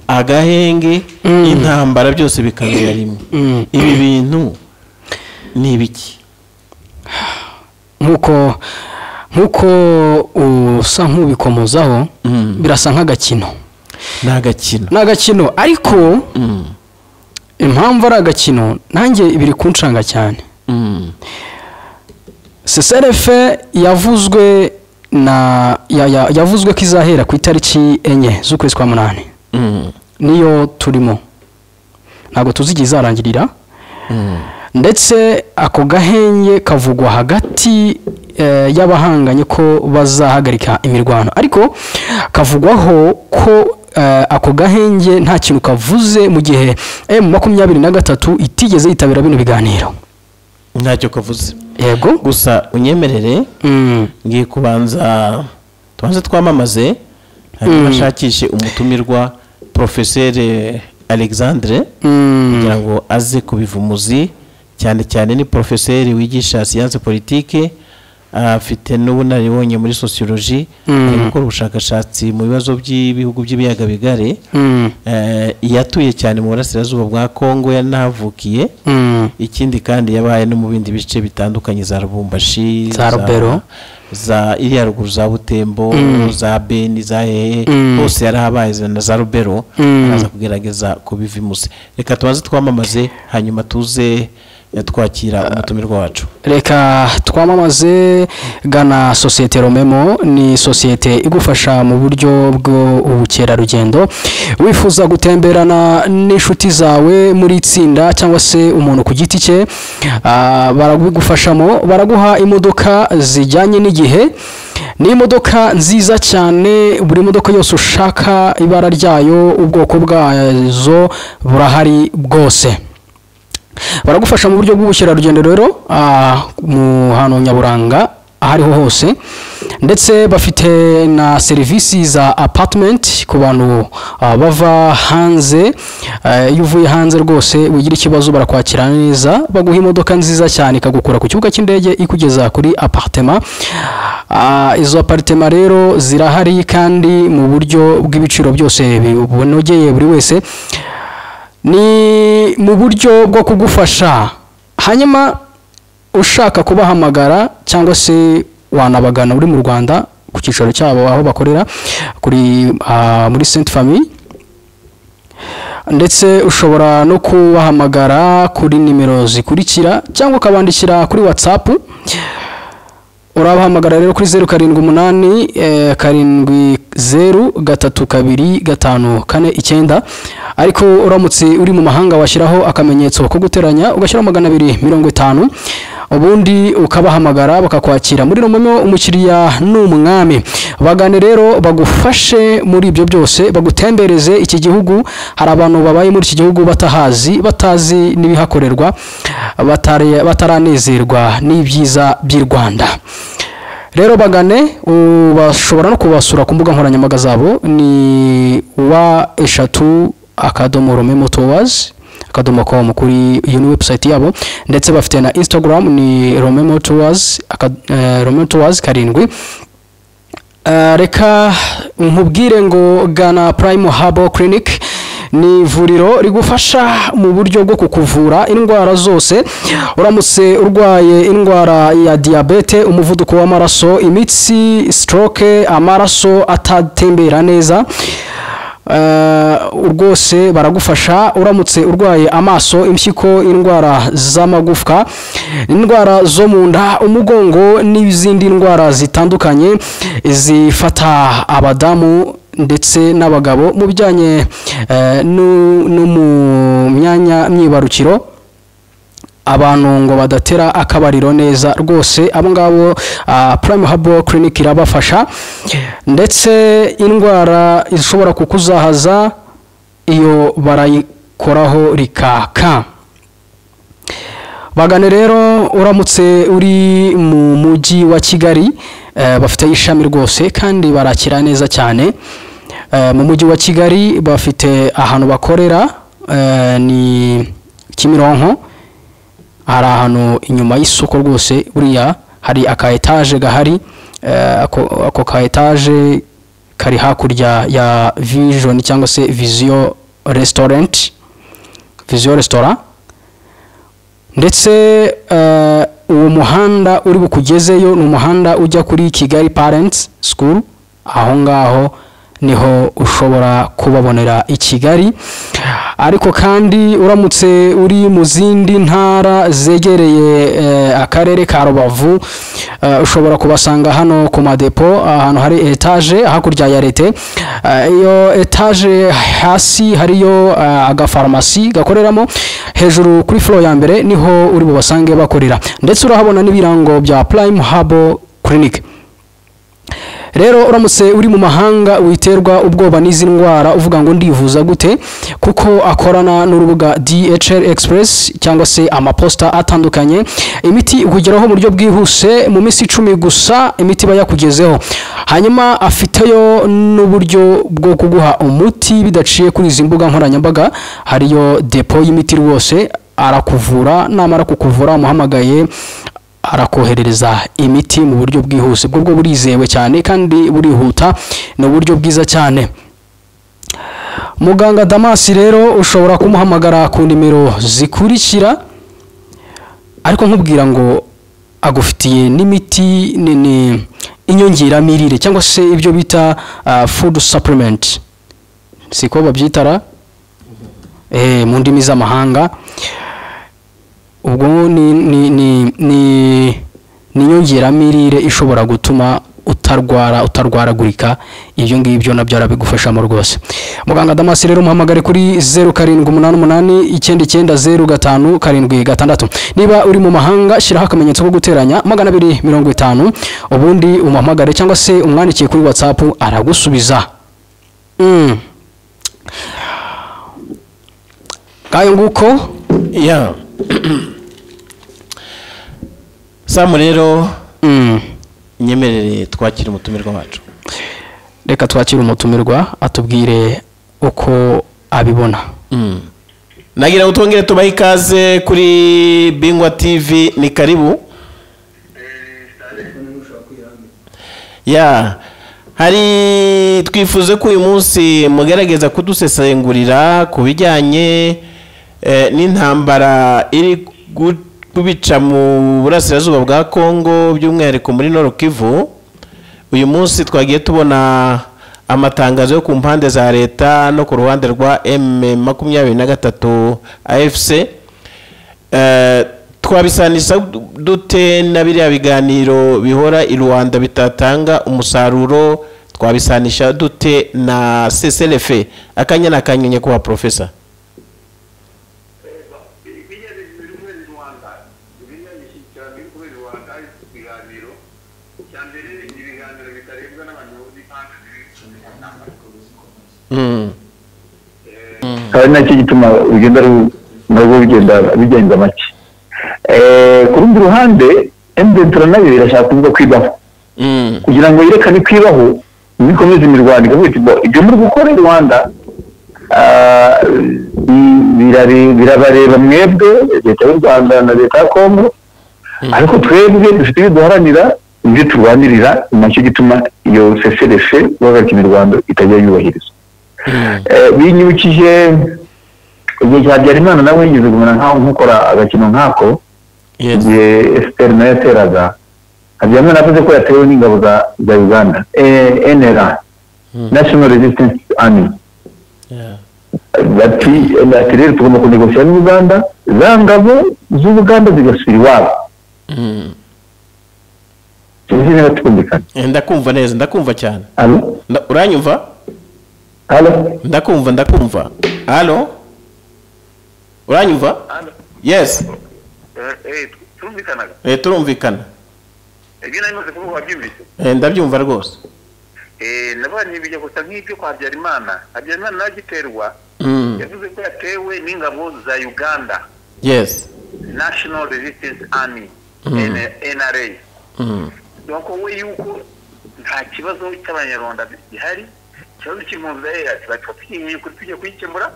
agahenge intambara byose bikabera rimwe ibi bintu ni ibiki nk'uko nk'uko usa nk'ubikomozaho Mm. birasa nk'agakino ni agakino ni agakino ariko Mm, impamvu ari agakino nanjye biri kunshanga cyane mm, seserefe yavuzwe na ya- ya- yavuzwe ko izahera ku itariki enye z'ukwezi kwa munani mm, niyo turimo ntabwo tuzi igihe izarangirira mm, ndetse ako gahenge kavugwa hagati eh, y'abahanganye ko bazahagarika imirwano ariko kavugwaho ko eh, ako gahenge nta kintu kavuze mu gihe m makumyabiri na gatatu itigeze yitabira bino biganiro ntacyo kavuze yego gusa unyemerere Mm. ngiye kubanza tubanze twamamaze hanyuma ashakishe umutumirwa porofeseri alexandre Mm. kugira ngo aze kubiva umuzi cyane cyane ni porofeseri wigisha siyanse politike afite n'ubunararibonye muri sosiyoloji Mm. ari gukora ubushakashatsi mu bibazo by'ibihugu by'ibiyaga bigari Mm. Eh, yatuye cyane mu burasirazuba bwa kongo yanahavukiye Mm. ikindi kandi yabaye no mu bindi bice bitandukanye za rubumbashi Za Rubero. za iriya ruguru za butembo za beni za hehe Mm. hose yarahabaye za- na za rubero Mm. araza kugerageza kubiva imuze reka tubanze twamamaze hanyuma tuze eh, twakira umutumirwa wacu reka twamamaze gana sosiyete romemo ni sosiyete igufasha mu buryo bw'ubukerarugendo wifuza gutemberana n'inshuti zawe muri itsinda cyangwa se umuntu ku giti cye ah, barabigufashamo baraguha imodoka zijyanye n'igihe ni imodoka nziza cyane buri modoka yose ushaka ibara ryayo ubwoko bwazo burahari bwose baragufasha mu buryo bw'ubukerarugendo rero ah, mu hantu nyaburanga aho ariho hose ndetse bafite na serivisi za apartment ku bantu ah, bava hanze eh, iyo uvuye hanze rwose wigira ikibazo barakwakira neza baguha imodoka nziza cyane ikagukura ku kibuga cy'indege ikugeza kuri apartema Ah, izo aparitema rero zirahari kandi mu buryo bw'ibiciro byose bunogeye buri wese ni mu buryo bwo kugufasha hanyuma ushaka kubahamagara cyangwa se wanabagana uri mu rwanda ku cyicaro cyabo aho bakorera kuri ah, muri saint famille ndetse ushobora no kubahamagara kuri nimero zikurikira cyangwa ukabandikira kuri watsapu urabahamagara rero kuri zeru karindwi umunani eh, karindwi zeru gatatu kabiri gatanu kane icyenda ariko uramutse uri mu mahanga washyiraho akamenyetso ko guteranya ugashyiraho magana abiri mirongo itanu ubundi ukabahamagara bakakwakira muri romomo umukiriya ni umwami bagane rero bagufashe muri ibyo byose bagutembereze iki gihugu hari abantu babaye muri iki gihugu batahazi batazi n'ibihakorerwa batari- bataranezerwa n'ibyiza by'i rwanda rero bagane u- bashobora no kubasura ku mbuga nkoranyambaga zabo ni wa eshatu akadomo rome motowazi akadomo komu kuri iyo ni webusayiti yabo ndetse bafite na instagram ni rome motowazi rome motowazi karindwi Eh, reka nkubwire ngo gana prime habo clinic ni ivuriro rigufasha mu buryo bwo kukuvura indwara zose uramutse urwaye indwara ya diyabete umuvuduko w'amaraso imitsi stroke amaraso atatembera neza Eh, rwose baragufasha uramutse urwaye amaso impyiko indwara z'amagufwa indwara zo mu nda umugongo n'izindi ndwara zitandukanye zifata abadamu ndetse n'abagabo mu bijyanye eh, nu- no mu myanya myibarukiro abantu ngo badatera akabariro neza rwose abo ngabo ah, prime habo clinic irabafasha ndetse indwara ishobora kukuzahaza iyo barayikoraho rikaka bagane rero uramutse uri mu mujyi wa kigali eh, bafite ishami rwose kandi barakira neza cyane Eh, mu mujyi wa kigali bafite ahantu bakorera eh, ni kimironko hari ahantu inyuma y'isoko rwose buriya hari aka etaje gahari eh, ako ako ka etaje kari hakurya ya vision cyangwa se vision restaurant vision restaurant ndetse eh, uwo muhanda uri bukugezeyo ni umuhanda ujya kuri kigali parents school aho ngaho niho ushobora kubabonera i kigali ariko kandi uramutse uri mu zindi ntara zegereye eh, akarere ka rubavu eh, ushobora kubasanga hano ku madepo ahantu hari etaje hakurya ya leta Eh, iyo etaje hasi hariyo eh, agafarumasi gakoreramo hejuru kuri furo ya mbere niho uri bubasange bakorera ndetse urahabona n'ibirango bya prime habo clinic rero uramutse uri mu mahanga witerwa ubwoba n'izi ndwara uvuga ngo ndivuza gute kuko akorana n'urubuga DHL Express cyangwa se amaposta atandukanye imiti ikugeraho mu buryo bwihuse mu minsi icumi gusa imiti iba yakugezeho hanyuma afiteyo n'uburyo bwo kuguha umuti bidaciye kuri izi mbuga nkoranyambaga hariyo depo y'imiti rwose arakuvura namara kukuvura umuhamagaye arakoherereza imiti mu buryo bwihuse bwo bwo burizewe cyane kandi burihuta ni uburyo bwiza cyane muganga damasi rero ushobora kumuhamagara ku nimero zikurikira ariko nkubwira ngo agufitiye n'imiti ni ni inyongeramirire cyangwa se ibyo bita ah, food supplement siko babyitara eh, mu ndimi z'amahanga ubwo ni ni ni ni ni inyongeramirire ishobora gutuma utarwara utarwaragurika ibyo ngibyo nabyo arabigufashamo rwose muganga damasi rero umuhamagare kuri zeru karindwi umunani umunani icyenda icyenda zeru gatanu karindwi gatandatu niba uri mu mahanga shyiraho akamenyetso ko guteranya magana abiri mirongo itanu ubundi umuhamagare cyangwa se umwandikiye kuri watsapu aragusubiza Mm. ngayo nguko ya samu rero Mm. inyemerere twakira umutumirwa wacu reka twakire umutumirwa atubwire uko abibona nagira ngo twongere tubahe ikaze kuri bingwa tv ni karibu ya hari twifuze ko uyu munsi mugerageza kudusesengurira ku bijyanye eh, n'intambara iri gu- kubica mu burasirazuba bwa kongo by'umwihariko muri nord kivu uyu munsi twagiye tubona amatangazo yo ku mpande za leta no ku ruhande rwa m makumyabiri na gatatu afc eh, twabisanisha dute na biriya biganiro bihora i rwanda bitatanga umusaruro twabisanisha dute na ccrf akanya ni akanya nyakubahwa porofesa ibijyanye n'ibintu kubera i rwanda ibijyanye n'ishyikirano biri kubera i rwanda ari ibiganiro icya mbere ni ibiganiro bitarebwa n'abantu bazi impande ziri mu nama Mm. kandi nacyo gituma ugenda ru- nabwo bigenda bigenza make Eh, ku rundi ruhande emudentara nayo irashaka kuvuga kwibaho Mm. kugira ngo yerekane ko ibaho bikomeze imirwano ikavuga iti bo ibyo muri gukora i rwanda ah, bi- birare- birabareba mwebwe leta y'u rwanda na leta ya kongo ariko twebwe dufite ibyo duharanira ibyo turwanirira ni nacyo gituma iyo seserefe guhagarika imirwano itajya yubahirizwa Eh, binyibukije igihe cya habyarimana nawe yigeze kumera nkaho nk'ukora agakino nk'ako Yes. igihe efuperi nayo yateraga habyarimana yavuze ko yatewe n'ingabo za- za uganda eh, nra national resistance army Yeah. bati bati rero tugomba kunegosira n'uganda za ngabo z'ubuganda zigasubira iwabo Mm. sinzi niba twumvikana Eh, ndakumva neza ndakumva cyane hano Nda- uranyumva hano ndakumva ndakumva halo uranyumva hano yes turumvikanaga Eh, turumvikana ibyo nari maze kuvuga wabyumvise Eh, ndabyumva rwose nabonye bijya gusa nk'ibyo kwa habyarimana habyarimana nawe agiterwa Mm. yavuze ko yatewe n'ingabo za uganda yes national resistance army nra Mm. nuko we yuko nta kibazo cy'abanyarwanda gihari ikibazo cy'impunzi za eyasi batwatwinyiye kuri tujya kuyikemura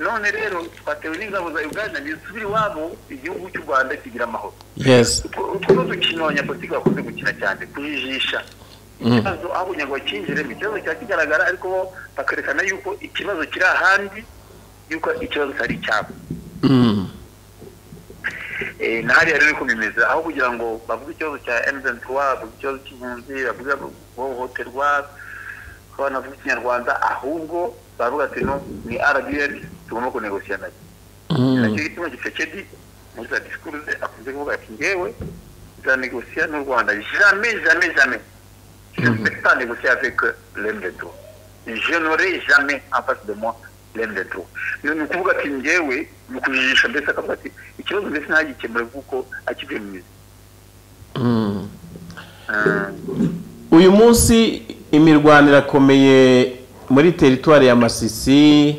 none rero twatewe n'ingabo za uganda ntizisubire iwabo igihugu cy'u rwanda kigira amahoro yes utwo ni udukino abanyapolitiki bakunze gukina cyane kujijisha ikibazo aho kugira ngo bakinjiremo ikibazo kiba kigaragara ariko bo bakerekana yuko ikibazo kiri ahandi yuko ikibazo kitari icyabo Mm. Eh, na hariya rero niko bimeze aho kugira ngo bavuge ikibazo cya emutiyeni bavuge ikibazo cy'impunzi bavuge guhohoterwa ko banavuga ikinyarwanda ahubwo baravuga ati no ni rdr tugomba kunegosiya nayo Mm. nacyo gituma gisekedi muri za disikuruze akunze kuvuga ati ngewe nzanegosiya n'u rwanda jame jame jame je ne vais pas négocier avec l'M23. Je n'aurai jamais en face de moi l'M23. Ni ukuvuga ati ngewe ni ukujijisha mbese akavuga ati ikibazo mbese ntagikemure kuko akivuye mu mizi Mm. uyu munsi imirwano irakomeye muri teritwari ya masisi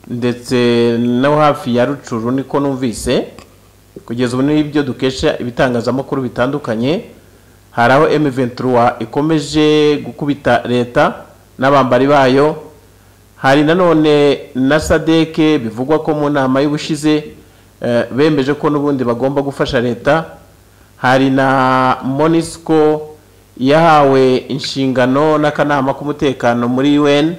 ndetse no hafi ya rucuru niko numvise kugeza ubu n'ibyo dukesha ibitangazamakuru bitandukanye hari aho M23 ikomeje gukubita leta n'abambari bayo hari nanone na sadeke bivugwa ko mu nama y'ubushize eh, bemeje ko n'ubundi bagomba gufasha leta hari na monisco yahawe inshingano n'akanama k'umutekano muri un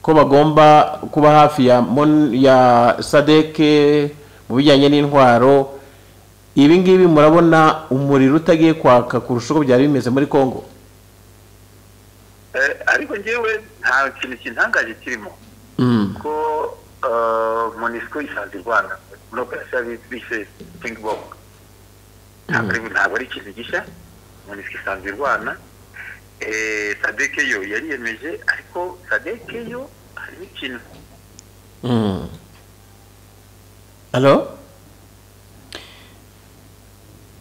ko bagomba kuba hafi ya, Mon- ya sadeke mu bijyanye n'intwaro ibi ngibi murabona umuriro utagiye kwaka kurusha uko byari bimeze muri congo Eh, ariko ngewe nta kintu kintangaje kirimo Mm, ko monisiko isanze i rwanda muri operasiyo bise pingibok ntabwo ari- ntabwo ari ikintu gishya monisiko isanze i rwanda Eh, sadeke yo yariyemeje ariko sadeke yo harimo ikintu mm. Hello?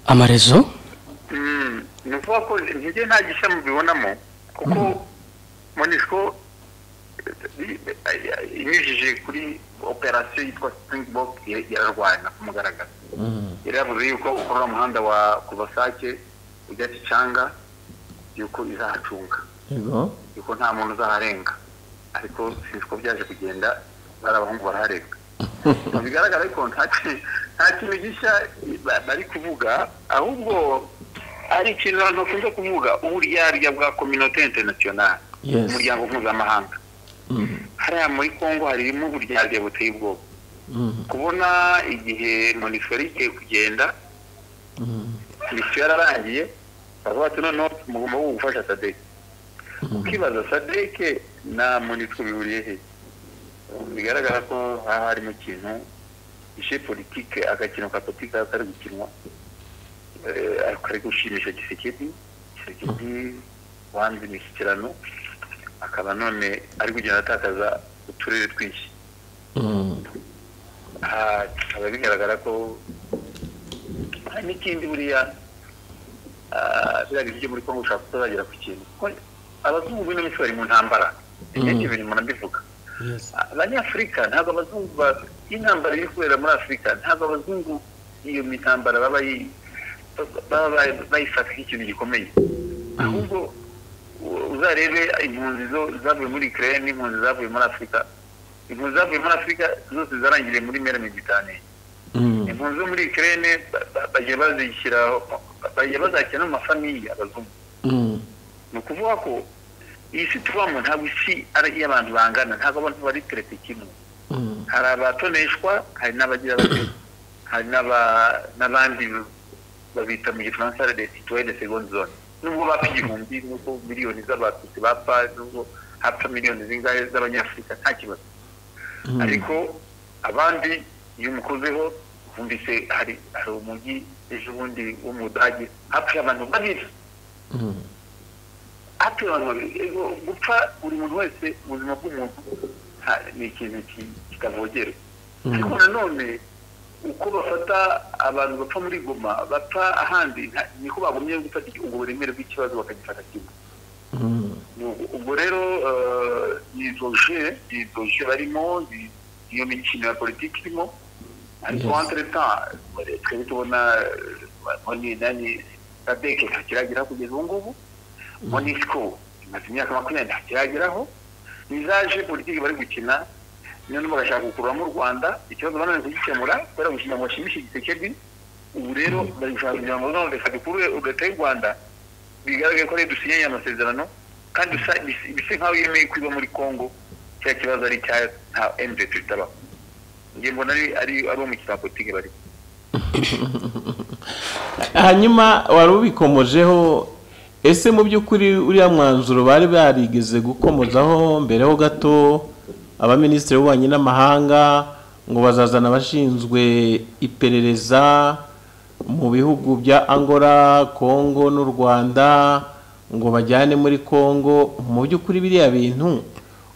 amarezo Mm, ni ukuvuga ko intege nta gishya mubibonamo kuko monisiko inyujije kuri operasiyo yitwa springbok ya- yararwana ku mugaragaro Mm, yari yavuze yuko ukora umuhanda wa kuva sake ujya gicanga yuko izahacunga yego. yuko nta muntu uzaharenga ariko sinzi ko byaje kugenda bari abahungu baraharenga Mu bigaragara ariko nta ki- nta kintu gishya ba- bari kuvuga ahubwo ari ikintu abantu bakunze kuvuga uburyarya bwa kominote interinasiyonari Yes. umuryango mpuzamahanga Mm, hariya muri congo harimo uburyarya buteye ubwoba mm, kubona igihe monisiko yari igiye kugenda mm, misiyo yararangiye baravuga ati noneho mugomba gufasha sadeki ukibaza sadeke nta muntu twiburiye he bigaragara ko haba harimo ikintu ishe politike agakino ka politike kaba kari gukinwa eh, ariko kari gushimisha gisekedi gisekedi wanze imishyikirano akaba none ari kugenda atakaza uturere twinshi aha bikaba bigaragara ko hari n'ikindi buriya ah, biriya bintu byo muri kongo ushobora kutazagera ku kintu kuko abazungu bino minsi bari mu ntambara ibindi bintu umuntu abivuga abanyafurika ntabwo abazungu ba- intambara iri kubera muri afurika ntabwo abazungu iyo mitambara baba bayi- baba bayi- bayifata nk'ikintu gikomeye ahubwo u- uzarebe impunzi zo- zavuye muri ukraine n'impunzi zavuye muri afurika impunzi zavuye muri afurika zose zarangiriye muri mera mediterane impunzi zo muri ukraine ba- ba- bagiye bazishyiraho bagiye bazakira no mu mafamiye abazungu ni ukuvuga ko iyi si tubamo ntabwo isi ari iy'abantu bangana ntabwo abantu bari tereta kimwe hari abatoneshwa hari n'abagira bake hari n'aba- n'abandi babita mu gifaransa les citoyens de seconde zone nubwo bapfa igihumbi nubwo miliyoni z'abatutsi bapfa nubwo hapfa miliyoni zingahe z'abanyafurika nta kibazo ariko abandi iyo umukozeho wumvise hari hari umujyi ejo bundi wo mu budage hapfuye abantu babiri hato abantu babiri Ego, gupfa buri muntu wese ubuzima bw'umuntu ha- ni ikintu ki- kitavogerwa ariko nanone uko bafata abantu bapfa muri goma bapfa ahandi nta- niko bagumye gufata ubwo buremere bw'ikibazo bakagifata kimwe Ubwo- ubwo rero eh, ni doje ni doje barimo ni- niyo mikino ya politiki irimo ariko Yes. entre temps twari tubona eh, mboni nani sadeke ntakiragira kugeza ubu ngubu monisco imaze imyaka makumyabiri ntakirageraho nizaje politiki bari gukina noneho bagashaka gukuramo u rwanda ikibazo bananiwe kugikemura kubera gukina ngo bashimishe igisekedi ubu rero bari gushaka kugira ngo none reka dukure leta y'u rwanda bigaragaye ko ariyo dusinyanye amasezerano kandi bisa- bis- bisa nk'aho yemeye kwiba muri congo cya kibazo ari icya nta mvt bitabaho ngiye mbona ari ari ari umukino wa politiki bari hanyuma wari ubikomojeho ese mu by'ukuri uriya mwanzuro bari barigeze gukomozaho mbere ho gato abaminisitiri b'ububanyi n'amahanga ngo bazazana abashinzwe iperereza mu bihugu bya angola kongo n'u rwanda ngo bajyane muri kongo mu by'ukuri biriya bintu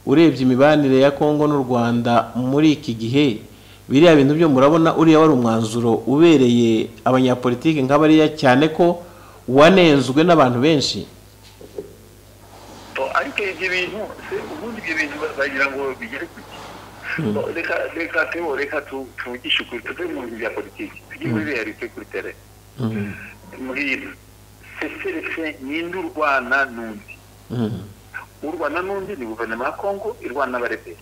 urebye imibanire ya kongo n'u rwanda muri iki gihe biriya bintu byo murabona uriya wari umwanzuro ubereye abanyapolitiki nk'abariya cyane ko wanenzwe n'abantu benshi Bo, ariko ibyo bintu se ubundi ibyo bintu ba- bagira ngo bigere ku ki Bo, reka reka tebo reka tu- tuvugishe ukuri tuve mu bintu bya politiki tujye muri realite kuri tere mbwira seserese ninde urwana n'undi urwana n'undi ni guverinoma ya kongo irwana n'abarebera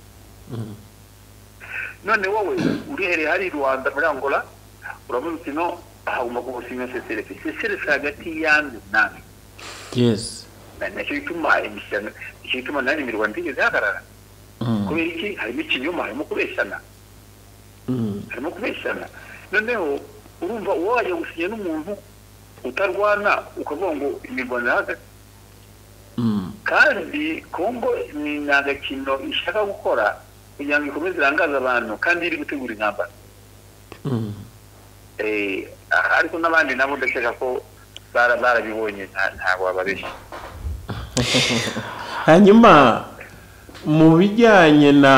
none wowe urehereye hari rwanda muri angola uramuze uti no aha ugomba gusinya seserese seserese hagati y'andi n'andi yesi na- nacyo gituma imishyano nicyo gituma nani imirwano itigeze ihagarara kubera iki harimo ikinyoma harimo kubeshyana harimo kubeshyana noneho urumva uwo wajya gusinya n'umuntu utarwana ukavuga ngo imirwano irahagaze kandi kongo ni ni agakino ishaka gukora kugira ngo ikomeze irangaze abantu kandi iri gutegura intambara Eh, ariko n'abandi nabo ndakeka ko bara- barabibonye nta- ntabwo bababeshya hanyuma mu bijyanye na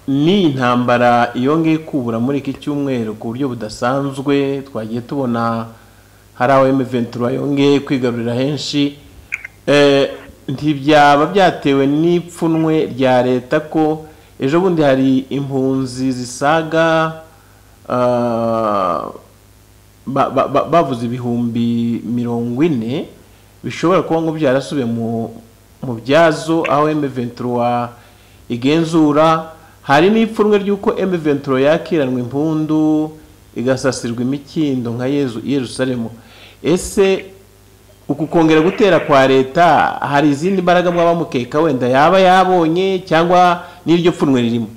n'iyi ntambara yongeye kubura muri iki cyumweru ku buryo budasanzwe twagiye tubona hari aho emeventura yongeye kwigarurira henshi Eh, ntibyaba byatewe n'ipfunwe rya leta ko ejo bundi hari impunzi zisaga ah, ba- ba- ba- bavuze ibihumbi mirongo ine bishobora kuba ngo byarasubiye mu mu byazo aho M23 igenzura hari n'ipfunwe ry'uko M23 yakiranwa impundu igasasirwa imikindo nka Yezu i Yerusalemu ese uku kongera gutera kwa leta hari izindi mbaraga mwaba mukeka wenda yaba yabonye cyangwa n'iryo pfunwe ririmo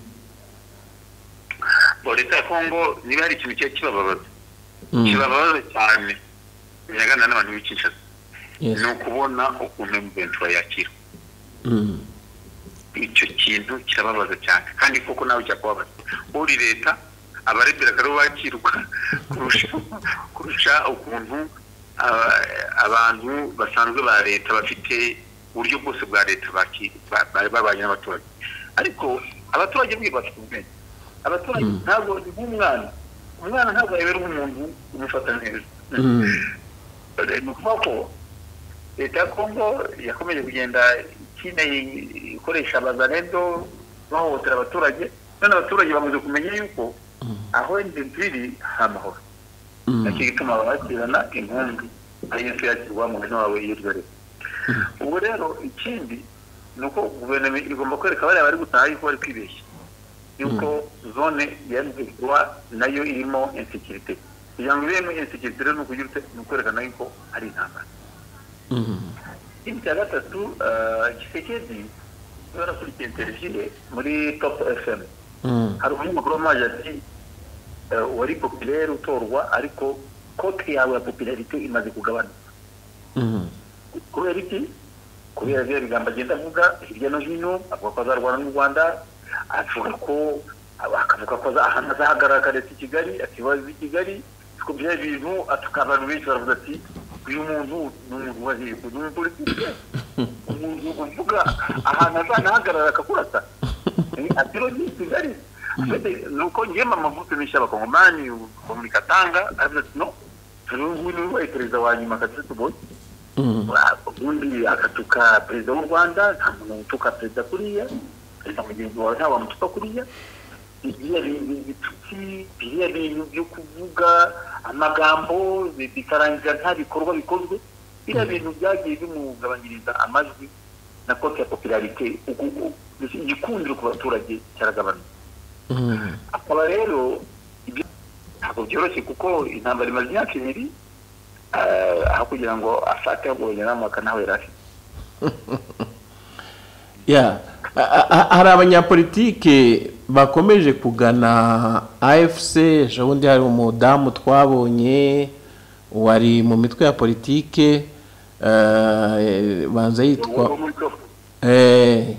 Bo, leta ya kongo niba hari ikintu kiba kibababaza kibababaza cyane bigaragara n'abantu b'icyicaro Yes. ni ukubona ukuntu mventura yakira icyo kintu kirababaza cyane kandi koko nawe ujya kubabaza uri leta abarebera akaba bakirwa kurusha kurusha ukuntu aba- abantu basanzwe ba leta bafite uburyo bwose bwa leta baki- ba- ba- babanye n'abaturage ariko abaturage bwe bafite ubwenge abaturage ntabwo ni nk'umwana umwana ntabwo yabera umuntu umufata neza ni ukuvuga ko leta ya kongo yakomeje kugenda ikina ikoresha abazaredo bahohotera abaturage none abaturage bamaze kumenya yuko aho inzu iri hari amahoro nacyo gituma abakirana inkumbi ariyo nzu yakirwa mu mwanya wawe iyo uryo rero ubwo rero ikindi ni uko guverinoma igomba kwereka bariya bari gutaha yuko bari kwibeshya yuko zone ya rwa nayo irimo insekirite kugira ngo ibemo insekirite rero ni ukugira ute- ni ukwerekana yuko hari intambara ikindi cya gatatu eh, gisekedi barakurikiye televiziyo muri top fm hari umunyamakuru wamazi ati eh, wari popirere utorwa ariko kote yawe ya popularite imaze kugabanuka kubera iki kubera ibyo bigambo agenda avuga hirya no hino avuga ko azarwana n'u rwanda avuga ko akavuga ko aza- ahantu azahagarara akareta i kigali akibaza i kigali ariko bya bintu atuka abantu benshi baravuga ati uyu muntu ni umuntu wahiye ni umupolitike umuntu uvuga ahantu azanahagarara akakurata Eh, ati rero ni i kigali Mbese ni uko ngewe mama mvupimisha abakongomani muri katanga aravuga ati no uyu nguyu ni we wabaye perezida wa nyuma katatu boyi ubundi akatuka perezida w'u rwanda nta muntu utuka perezida kuriya perezida mugenzi wawe nta wamutuka kuriya biriya bintu ibitutsi biriya bintu byo kuvuga amagambo bi- bikarangira nta bikorwa bikozwe biriya bintu byagiye bimugabanyiriza amajwi na kote ya popularite uku- uku- igikundiro ku baturage cyaragabanuka akaba rero ibyo ntabwo byoroshye kuko intambara imaze imyaka ibiri eh, aho kugira ngo afate ahubwo bajyanamwaka nawe yari afite ya a- a- hari abanyapolitike bakomeje kugana afc ejo bundi hari umudamu twabonye wari mu mitwe ya politike eh, banza yitwa Uwo muri Togo. Eh,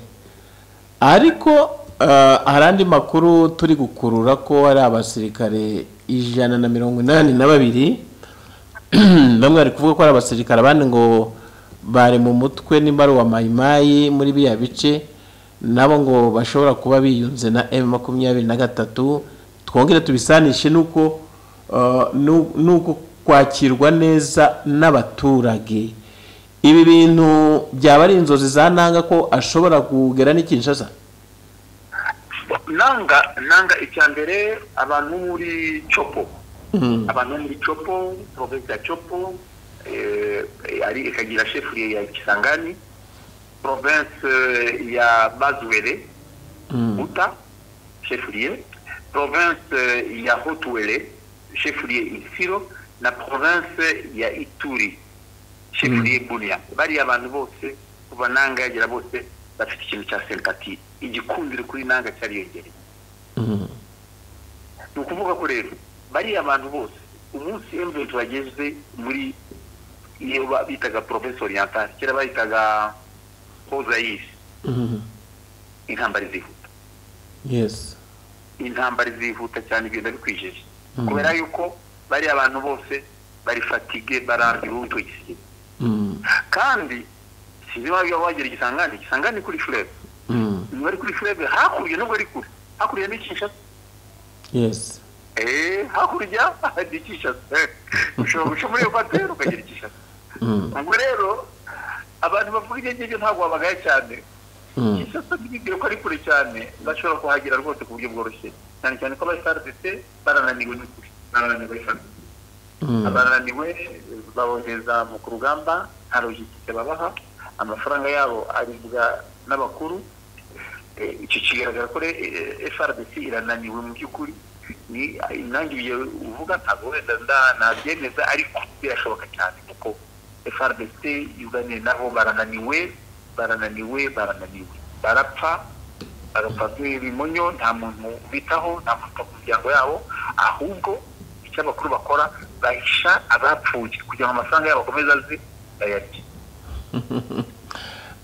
ariko eh, hari andi makuru turi gukurura ko hari abasirikare ijana na mirongo inani na babiri bamwe bari kuvuga ko ari abasirikare abandi ngo bari mu mutwe nimba ari uwa mayimayi muri biriya bice nabo ngo bashobora kuba biyunze na m makumyabiri na gatatu twongere tubisanishe n'uko eh, n'u- n'uko kwakirwa neza n'abaturage ibi bintu byaba ari inzozi za nanga ko ashobora kugera n'ikinshasa nanga nanga icya mbere abantu bo muri copo abantu bo muri copo provinsi ya copo eh, ari ikagira shefuriye ya kisangani provinsi ya bazuwere buta shefuriye provinsi ya hotuwere shefuriye isiro na provinsi ya ituri shefuriye buriya bariya abantu bose kuva nanga yagera bose bafite ikintu cya sempati igikundiro kuri nanga cyariyongereye ni ukuvuga ko rero bariya abantu bose umunsi emventi bageze muri iyo ba- bitaga provinsi orientale kera bayitaga hozayisi intambara izihuta yesi intambara izihuta cyane ibintu bikwijeje kubera yuko bariya abantu bose bari fatige barambiwe icyo gisiga kandi sinzi waba wagera igisangane igisangane kuri furebe ni bari kuri furebe hakurya nubwo ari kure hakurya ni kinshasa yesi Eh, hakurya ni kinshasa Eh, ushobora guca muri ekwateri ukagera i kinshasa ubwo rero abantu bavuga ibyo ngibyo ntabwo babagaye cyane kinshasa ntibibwire ko ari kure cyane bashobora kuhagera rwose ku buryo bworoshye cyane cyane ko abasrdc barananiwe n'ukuri barananiwe cyane abarananiwe babohereza mu ku rugamba nta logistike babaha amafaranga yabo aribwa n'abakuru Eh, icyo kigaragara ko re- eh, frdc irananiwe mu by'ukuri ni nanjye ibyo uvuga ntabwo wenda nda- nabyemeza ariko birashoboka cyane kuko frdc yuganiye nabo barananiwe barananiwe barananiwe barapfa barapfa nk'ibimonyo nta muntu bitaho nta muntu uta ku miryango yabo ahubwo icyo abakuru bakora bahisha abapfuye kugira ngo amafaranga yabo akomeze aze bayarye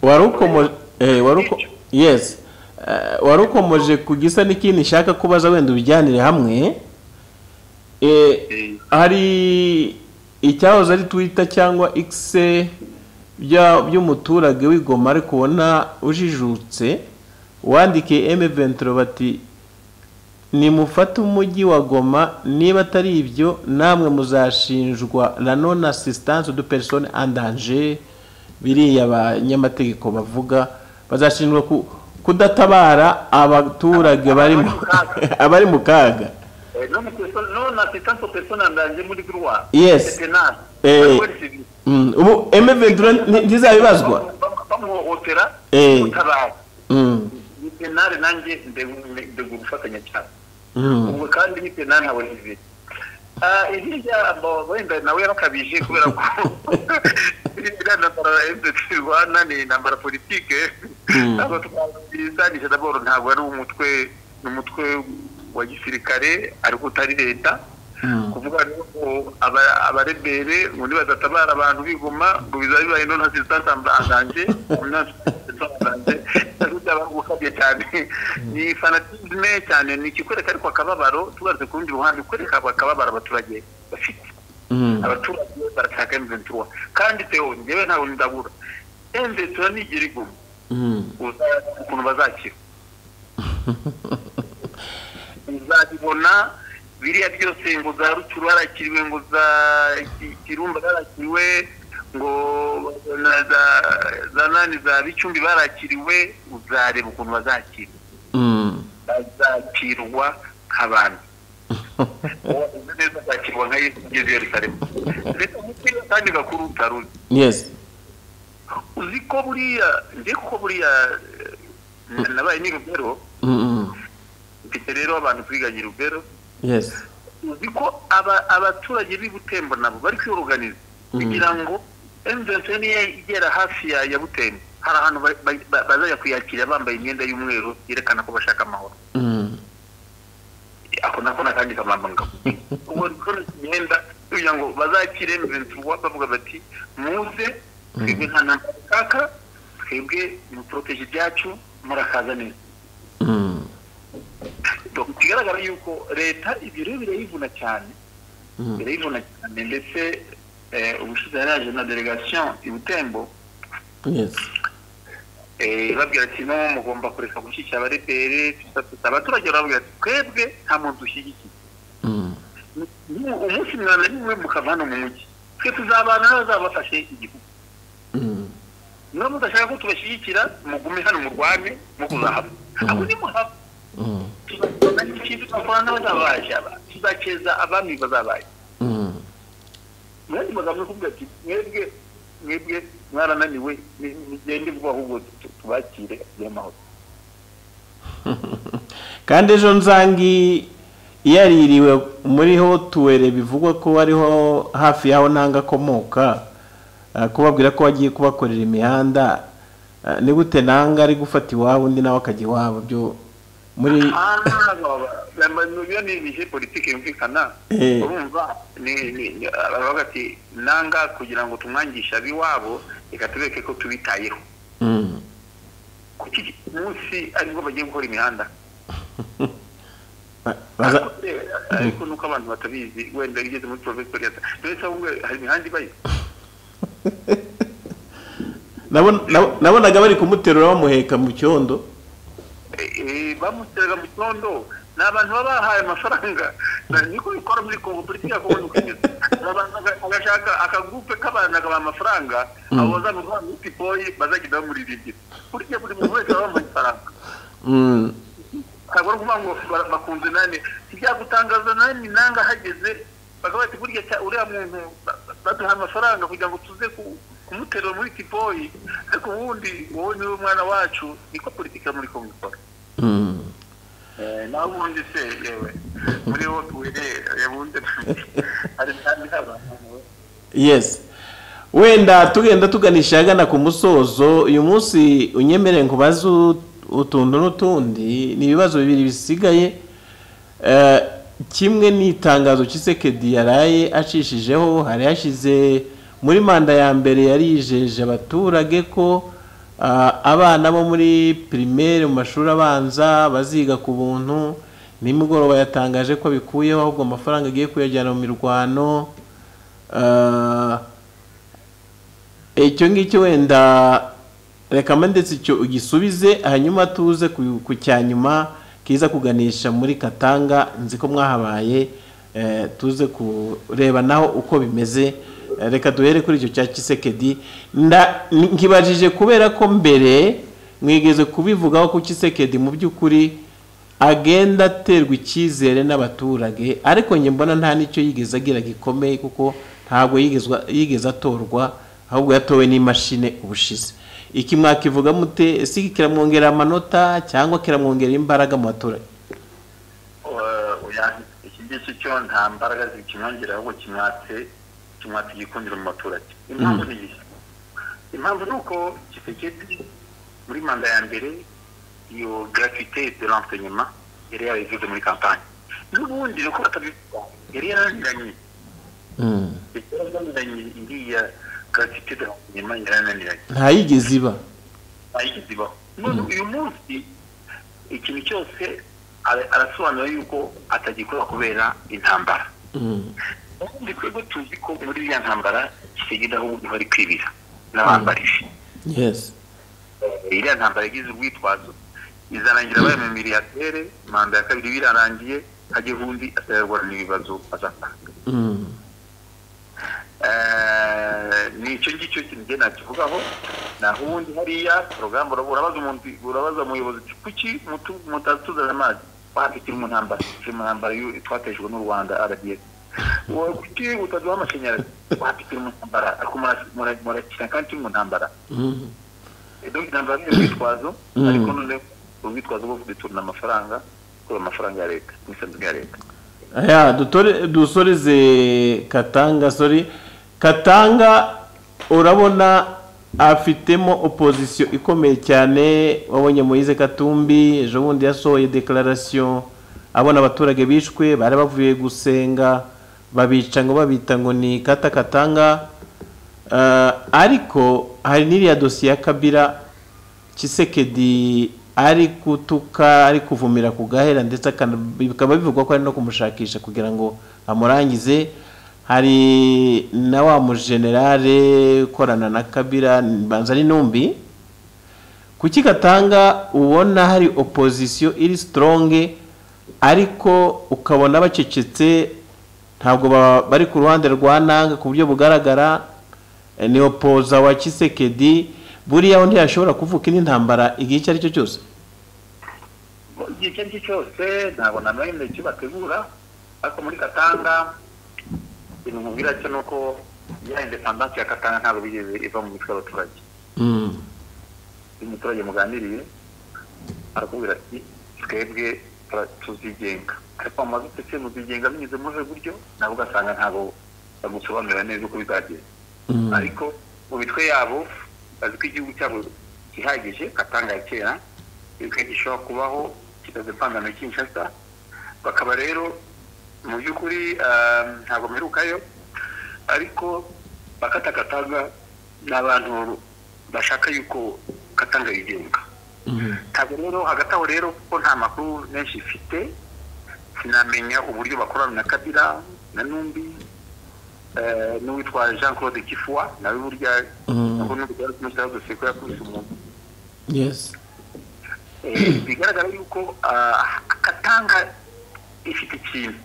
wari ukomoje Eh, wari uko yes Eh, wari ukomoje ku gisa n'ikintu nshaka kubaza wenda ubijyanire hamwe Eh, hari icyahoze ari twita cyangwa ikise by'umuturage w'i Goma ariko ubona ujijutse wandikiye eme venturo bati nimufate umujyi wa goma niba atari ibyo namwe muzashinjwa na non assistance de personne en danger biriya abanyamategeko bavuga bazashinjwa ku- kudatabara abaturage bari mu abari mu kaga Eh, non, personne- non assistance aux personnes en danger muri Rwanda. Yes. C'est pénal. Eh. La police civile. Mm, ubu emeventura ntizabibazwa Bam- bamuhohotera Eh. gutabara Mm, ni penali nanjye ndegura gufatanya cyane mm, ubwo kandi ni penali nka olivier Ah, iriya abo- wenda nawe yarakabije kubera ko iriya ntambara ya mdc rwanda ni intambara politike ntabwo twabisanisha daboro ntabwo ari umutwe ni umutwe wa gisirikare ariko utari leta mm. kuvuga ko aba- abarebere ubundi badatabara abantu bigoma ngo bizaba bibaye none hazitazambanganje gukabye cyane ni fanatisme cyane ni ikikwereka ariko akababaro tugarutse ku rundi ruhande kwereka akababaro abaturage bafite Mm. abaturage barashaka emventura kandi teo njyewe ntabwo ndabura emventura nigera iguma Mm. uza- ukuntu bazakira uzabibona biriya byose ngo za rucuru harakiriwe ngo za Ki- kirumba harakiriwe ngo na za- za nani za bicumbi barakiriwe uzareba ukuntu bazakira Mm. bazakirwa nk'abantu uzi neza azakirwa nka yesu ugeze i yerusalemu ndetse n'ikindi kandi gakuru utaruzi yes uzi ko buriya njye kuko buriya eh, nabaye n'irugero Mm, mm. mfite rero abantu twiganye rubero yes uzi ko aba- abaturage b'i butembo nabo bari kwiyoruganiza kugira ngo emuventuri niyo igera hafi ya ya butembo hari ahantu ba- ba- ba- bazajya kuyakira bambaye imyenda y'umweru yerekana ko bashaka amahoro Mm. ako nako nakangiza amabanga ubwo rero imyenda kugira ngo bazakire emuventuri bavuga bati muze twebwe nta ntambara kaka twebwe muporoteje ibyacu murakaza neza Mm. Donc, ikigaragara yuko leta ibyo rero birayivuna cyane Mm. birayivuna cyane ndetse eh, ubushize yari yaje na delegation i butembo yes eh, babwira ati no mugomba kureka gushyigikira abarepere tusakuza abaturage barababwira ati twebwe nta muntu dushyigikiye Mm. Mu- umunsi mwana nimwe mukava hano mu mujyi twe tuzabana n'abazaba bafashe igihugu Mm. niba mudashaka ko tubashyigikira mugume hano murwane mukuzahava ahubwo nimuhava Mm. tuzakora n'ikindi twakora n'abazabaye aba tuzakeza abami bazabaye Mm. mwari magambo kuvuga ati mwebwe mwebwe mwarananiwe ni- mugende vuba ahubwo tu- tubakire agire amahoro kandi ejo nzangi yaririwe muri hotuwere bivugwa ko ariho hafi y'aho nanga akomoka ah, kubabwira ko agiye kubakorera imihanda ah, ni gute nanga ari gufata iwabo undi nawe akajya iwabo byo muri iyo ni ibihe politiki yumvikana Eh. urumva ni- ni- ni- baravuga ati nanga kugira ngo tumwangishe ab'iwabo reka tubereke ko tubitayeho Mm. kuki munsi aribwo bagiye gukora imihanda Ba- baza- Ariko se, ariko nuko abantu batabizi wenda bigeze muri provesitori hari imihanda ibayo nabon- nab- nabonaga bari kumuterura bamuheka mu cyondo Eh, bamuseraga mu cyondo ni abantu baba bahaye amafaranga Na- niko bikora muri kongo politiki ya kongo nuko imeze Hari abantu baga- bagashaka akagupe k'abantu akabaha amafaranga abo bazamuha muri tipoyi bazagenda bamuririmbira burya buri muntu wese aba bamuha ifaranga Mm. ntabwo ari ukuvuga ngo ba- bakunze nani ntibyagutangaza nani nanga hageze bakavuga ati burya cya- uriya muntu ba- ba- baduha amafaranga kugira ngo tuze ku- kumuterura muri tipoyi ariko ubundi wowe niwe mwana wacu niko politiki yo muri kongo ikora Mm. nawe ubundi se yewe muri wo tuwere bundi hari kandi abantu yes wenda tugenda tuganisha ahagana ku musozo uyu munsi unyemerere ngo ubaze u- utuntu n'utundi ni ibibazo bibiri bisigaye Eh, kimwe ni itangazo Tshisekedi yaraye acishijeho hari hashize muri manda ya mbere yari yijeje abaturage ko Ah, abana bo muri primaire mu mashuri abanza baziga ku buntu nimugoroba yatangaje ko bikuyeho ahubwo amafaranga agiye kuyajyana mu mirwano Ah, icyo ngicyo wenda reka mandetse icyo ugisubize hanyuma tuze ku ku cya nyuma kiza kuganisha muri katanga nzi ko mwahabaye eh, tuze kureba naho uko bimeze Eh, reka duhere kuri icyo cya kisekedi nda nkibajije kubera ko mbere mwigeze kubivugaho ku kisekedi mu by'ukuri agenda aterwa icyizere n'abaturage ariko njye mbona nta n'icyo yigeze agira gikomeye kuko ntabwo yigezwa- yigeze atorwa ahubwo yatowe n'imashini ubushize iki mwakivuga mute ese kiramwongerera amanota cyangwa kiramwongerera imbaraga mu baturage Eh, oya, iki ngiki cyo nta mbaraga zikimwongerera ahubwo kimwatse kimwatse igikundiro mu baturage impamvu ni iyi impamvu ni uko kisekedi muri manda ya mbere iyo gratuite de l'enseignement yari yarayivuze muri kampani n'ubundi ni uko batabivuga yari yarananiranye Mm. yari yarananiranye iriya gratuite de l'enseignement yari yarananiranye ntayigeze iba ayigize ibaho none uyu munsi ikintu cyose ara- arasobanura yuko atagikora kubera intambara Mm. ubundi twebwe tuzi ko muri iriya ntambara kisegenda ahubwo bari kwibira n'abambarishi yes iriya ntambara yagize urwitwazo izarangira bayo mu miriyateri manda ya kabiri birarangiye hajye undi atayarwana n'ibibazo azatanga Mm. Eh, ni icyo ngicyo kintu njye nakivugaho naho ubundi hariya porogaramu urabaza umuntu urabaza umuyobozi uti kuki mutu- mutatuzana amazi wapi turi mu ntambara turi mu ntambara y'u- twatejwe n'u rwanda rdf kuki utaduha amashanyarazi wapi turi mu ntambara ariko mura- mura- murakina kandi turi mu ntambara Mm. Eh, donc intambara ni urwitwazo Mm. ariko noneho urwitwazo bwo kuduturana amafaranga kubera amafaranga ya leta imisanzu ya leta aya dutore dusoreze katanga sorry katanga urabona afitemo opozisiyo ikomeye cyane wabonye moyize katumbi ejo bundi yasohoye dekararasiyo abona abaturage bishwe bari bavuye gusenga babica ngo babita ngo ni kata katanga Eh, ariko hari n'iriya dosiye ya kabira kisekedi ari gutuka ari kuvumira ku gahera ndetse akana- bikaba bivugwa ko ari no kumushakisha kugira ngo amurangize hari na wa mujenerale ukorana na kabira mbanza ari numbi kuki gatanga ubona hari opozisiyo iri sitoronge ariko ukabona bacecetse ntabwo ba- bari ku ruhande rwa nanga ku buryo bugaragara eh, ni opoza wa kisekedi buriya ho ntiyashobora kuvuka indi ntambara igihe icyo ari cyo cyose igihe icyo ari cyo cyose ntabwo na rimwe icyo bategura ariko muri katanga ibintu mubwira cyo ni uko ya indepandansi ya katanga ntabwo bigeze iva mu mitwe y'abaturage Mm. iyo umuturage muganiriye arakubwira ati twebwe tura- tuzigenga ariko amazu ndetse muzigenga binyuze muri ubu buryo nabo ugasanga ntabwo bagusobanurira neza uko bizagenda Mm. ariko mu mitwe yabo bazi ko igihugu cyabo gihagije katanga ya kera igihugu gishobora kubaho kitazivangana na kinshasa bakaba rero mu by'ukuri ah, ntabwo mperukayo ariko bakata katanga ni abantu bashaka yuko katanga yigenga Mm. ntabwo rero hagati aho rero kuko nta makuru menshi ifite sinamenya uburyo bakorana na kabira na numbi eh, n'uwitwa jean claude kifua nawe burya Mm. nubwo n'ubwo ko yakubise umuntu yes Eh, bigaragara yuko ah, katanga ifite ikintu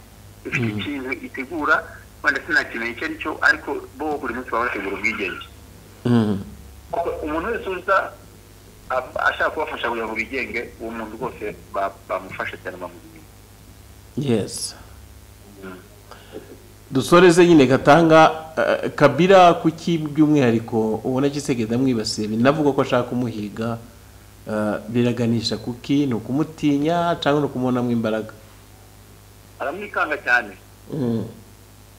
ifite ikintu itegura wenda sinakimenye icyo ari cyo ariko bo buri munsi baba bategura ubwigenge Mm. kuko umuntu wese uza ab- ashaka kubafasha kugira ngo bigenge uwo muntu rwose ba- bamufashe cyane bamumenya yes dusoreze nyine gatanga eh, kabira kuki by'umwihariko ubona kisekedi amwibasiye binavuga ko ashaka kumuhiga eh, biraganisha kuki ni ukumutinya cyangwa ni ukumubonamo imbaraga aramwikanga cyane Mm.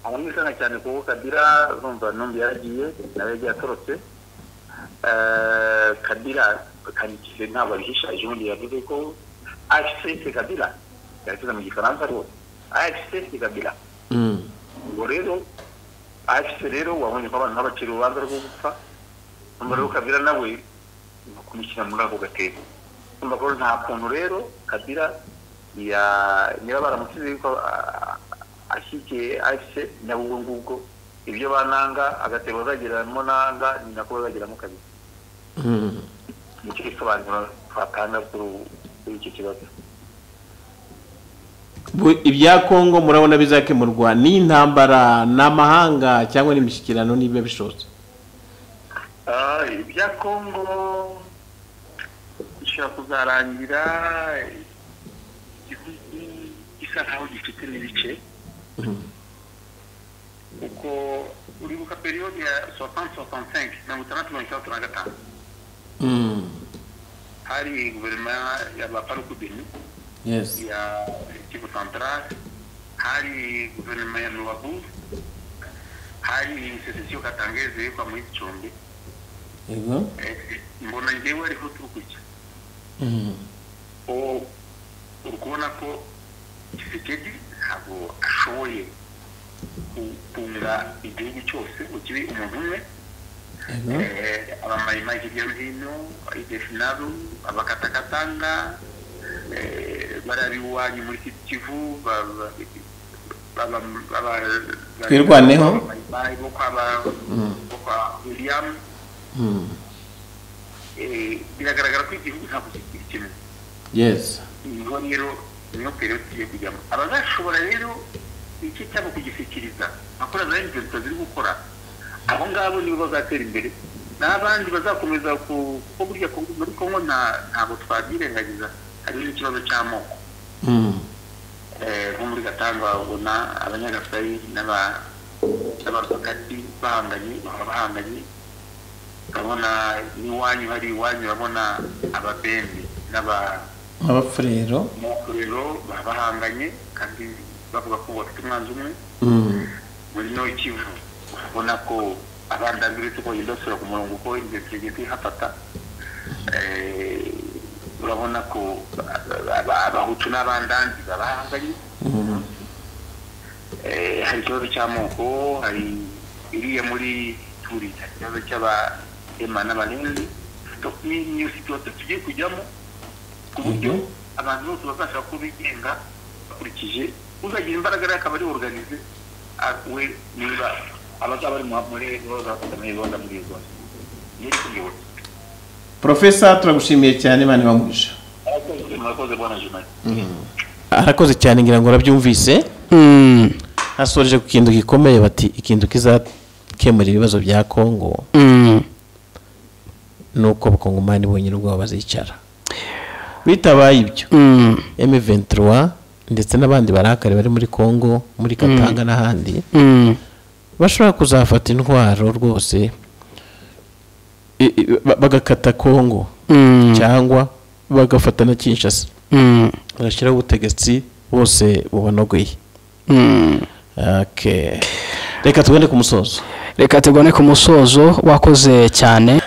aramwikanga cyane kuko kabira urumva numbi yaragiye nawe yagiye atorotse Eh, kabira kanikize ntabwo abihisha ejo bundi yavuze ko afc kabira yarakiza mu gifaransa rwose afc kabira Mm. ubwo rero afc rero wabonye ko abantu nk'abacira urubanza rwo gupfa umuriro kabira nawe no kumushyira muri ako gatebo urumva ko nta kuntu rero kabira niba baramusize yuko ah, ashyigikiye afise nabo ubwo ngubwo ibyo bananga agatebo bazageramo nanga ni nako bazageramo kabiri Mm. nicyo gisobanuro twatanga kuri ubu- kuri icyo kibazo Bu- ibya kongo murabona bizakemurwa n'intambara n'amahanga cyangwa n'imishyikirano niba bishobotse Ah, ibya kongo bishobora kuzarangira igihugu gisa nkaho gifite n'ibice kuko uribuka periyode ya soixante soixante cinq mirongo itandatu mirongo itandatu na gatanu Mm. hari guverinoma y'abaparukubini Yes. ya Kivu Central, hari guverinoma ya Rubavu, hari sosiyete Katangeze yo kwa muri Gicumbi. Yego. Eh, Mbona njyewe ariho turi kujya. Mm. O- Uri kubona ko Tshisekedi ntabwo ashoboye gutunga igihugu cyose ngo kibe umuntu umwe Yego. Eh, abamayimayi hirya no hino idefinaru abakatakatanga eh, bari iwanyu muri Kivu- kivu ba- ba- ba- ba- ba- Twirwaneho. abamayimayi bo kwa ba- bo kwa william Mm. Eh, biragaragara ko igihugu ntabwo kigira kimwe Yes. niho rero niyo periyodi tugiye kujyamo abazashobora rero iki cyabo kugishyikiriza bakora za inventor ziri gukora abo ngabo nibo bazatera imbere n'abandi bazakomeza ku kuko burya ku- muri kongo nta- ntabwo twabyirengagiza harimo ikibazo cy'amoko Mm. Eh, nko muri gatanga babona abanyagasari n'aba- n'abarwakati bahanganye baba bahanganye urabona n'iwanyu hari iwanyu urabona ababembe n'aba Abafurero. umuriro baba bahanganye kandi bavuga ko bafite umwanzi umwe Mm. muri no kivu urabona ko abandambi uretse ko bagenda basubira ku murongo uko imbere tugiye twihafata Eh, urabona ko aba- aba- abahutu n'abandanzi baba bahanganye Mm. Eh, hari ikibazo cy'amoko hari iriya muri turi hari ikibazo cy'abahema n'abarenzi niyo situwasiyo tugiye kujyamo ku buryo Mhm. abantu bose bazashaka ko bigenga bakurikije uzagira imbaraga rero akaba ari oruganize we niba abazaba bari mu- muri roza muri roza muri roza niyo kuyobora Profesa turagushimiye cyane bane bamugisha. murakoze bwana jimari Arakoze cyane ngira ngo urabyumvise. Mm. Hasoreje ku kintu gikomeye bati ikintu kizakemura ibibazo bya Kongo Mm. nuko abakongomani bonyine ubwabo bazicara. Bitabaye ibyo. Mm. M23 ndetse n'abandi barakare bari muri Kongo muri Katanga n'ahandi Mm. bashobora kuzafata intwaro rwose i- i- ba- bagakata Kongo Mm. cyangwa bagafata na Kinshasa Mm. bashyiraho ubutegetsi bose bubanogoye Mm. Okay. reka tugende ku musozo reka tugone ku musozo wakoze cyane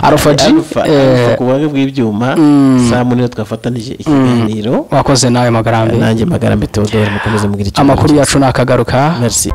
arufa G, Alpha, eh, Alpha ku buhanga bw'ibyuma Mm. saa munini twafatanije ikiganiro wakoze nawe magarambe nanjye magara mbete wodora mukomeze mugire icyo amakuru yacu nakagaruka merci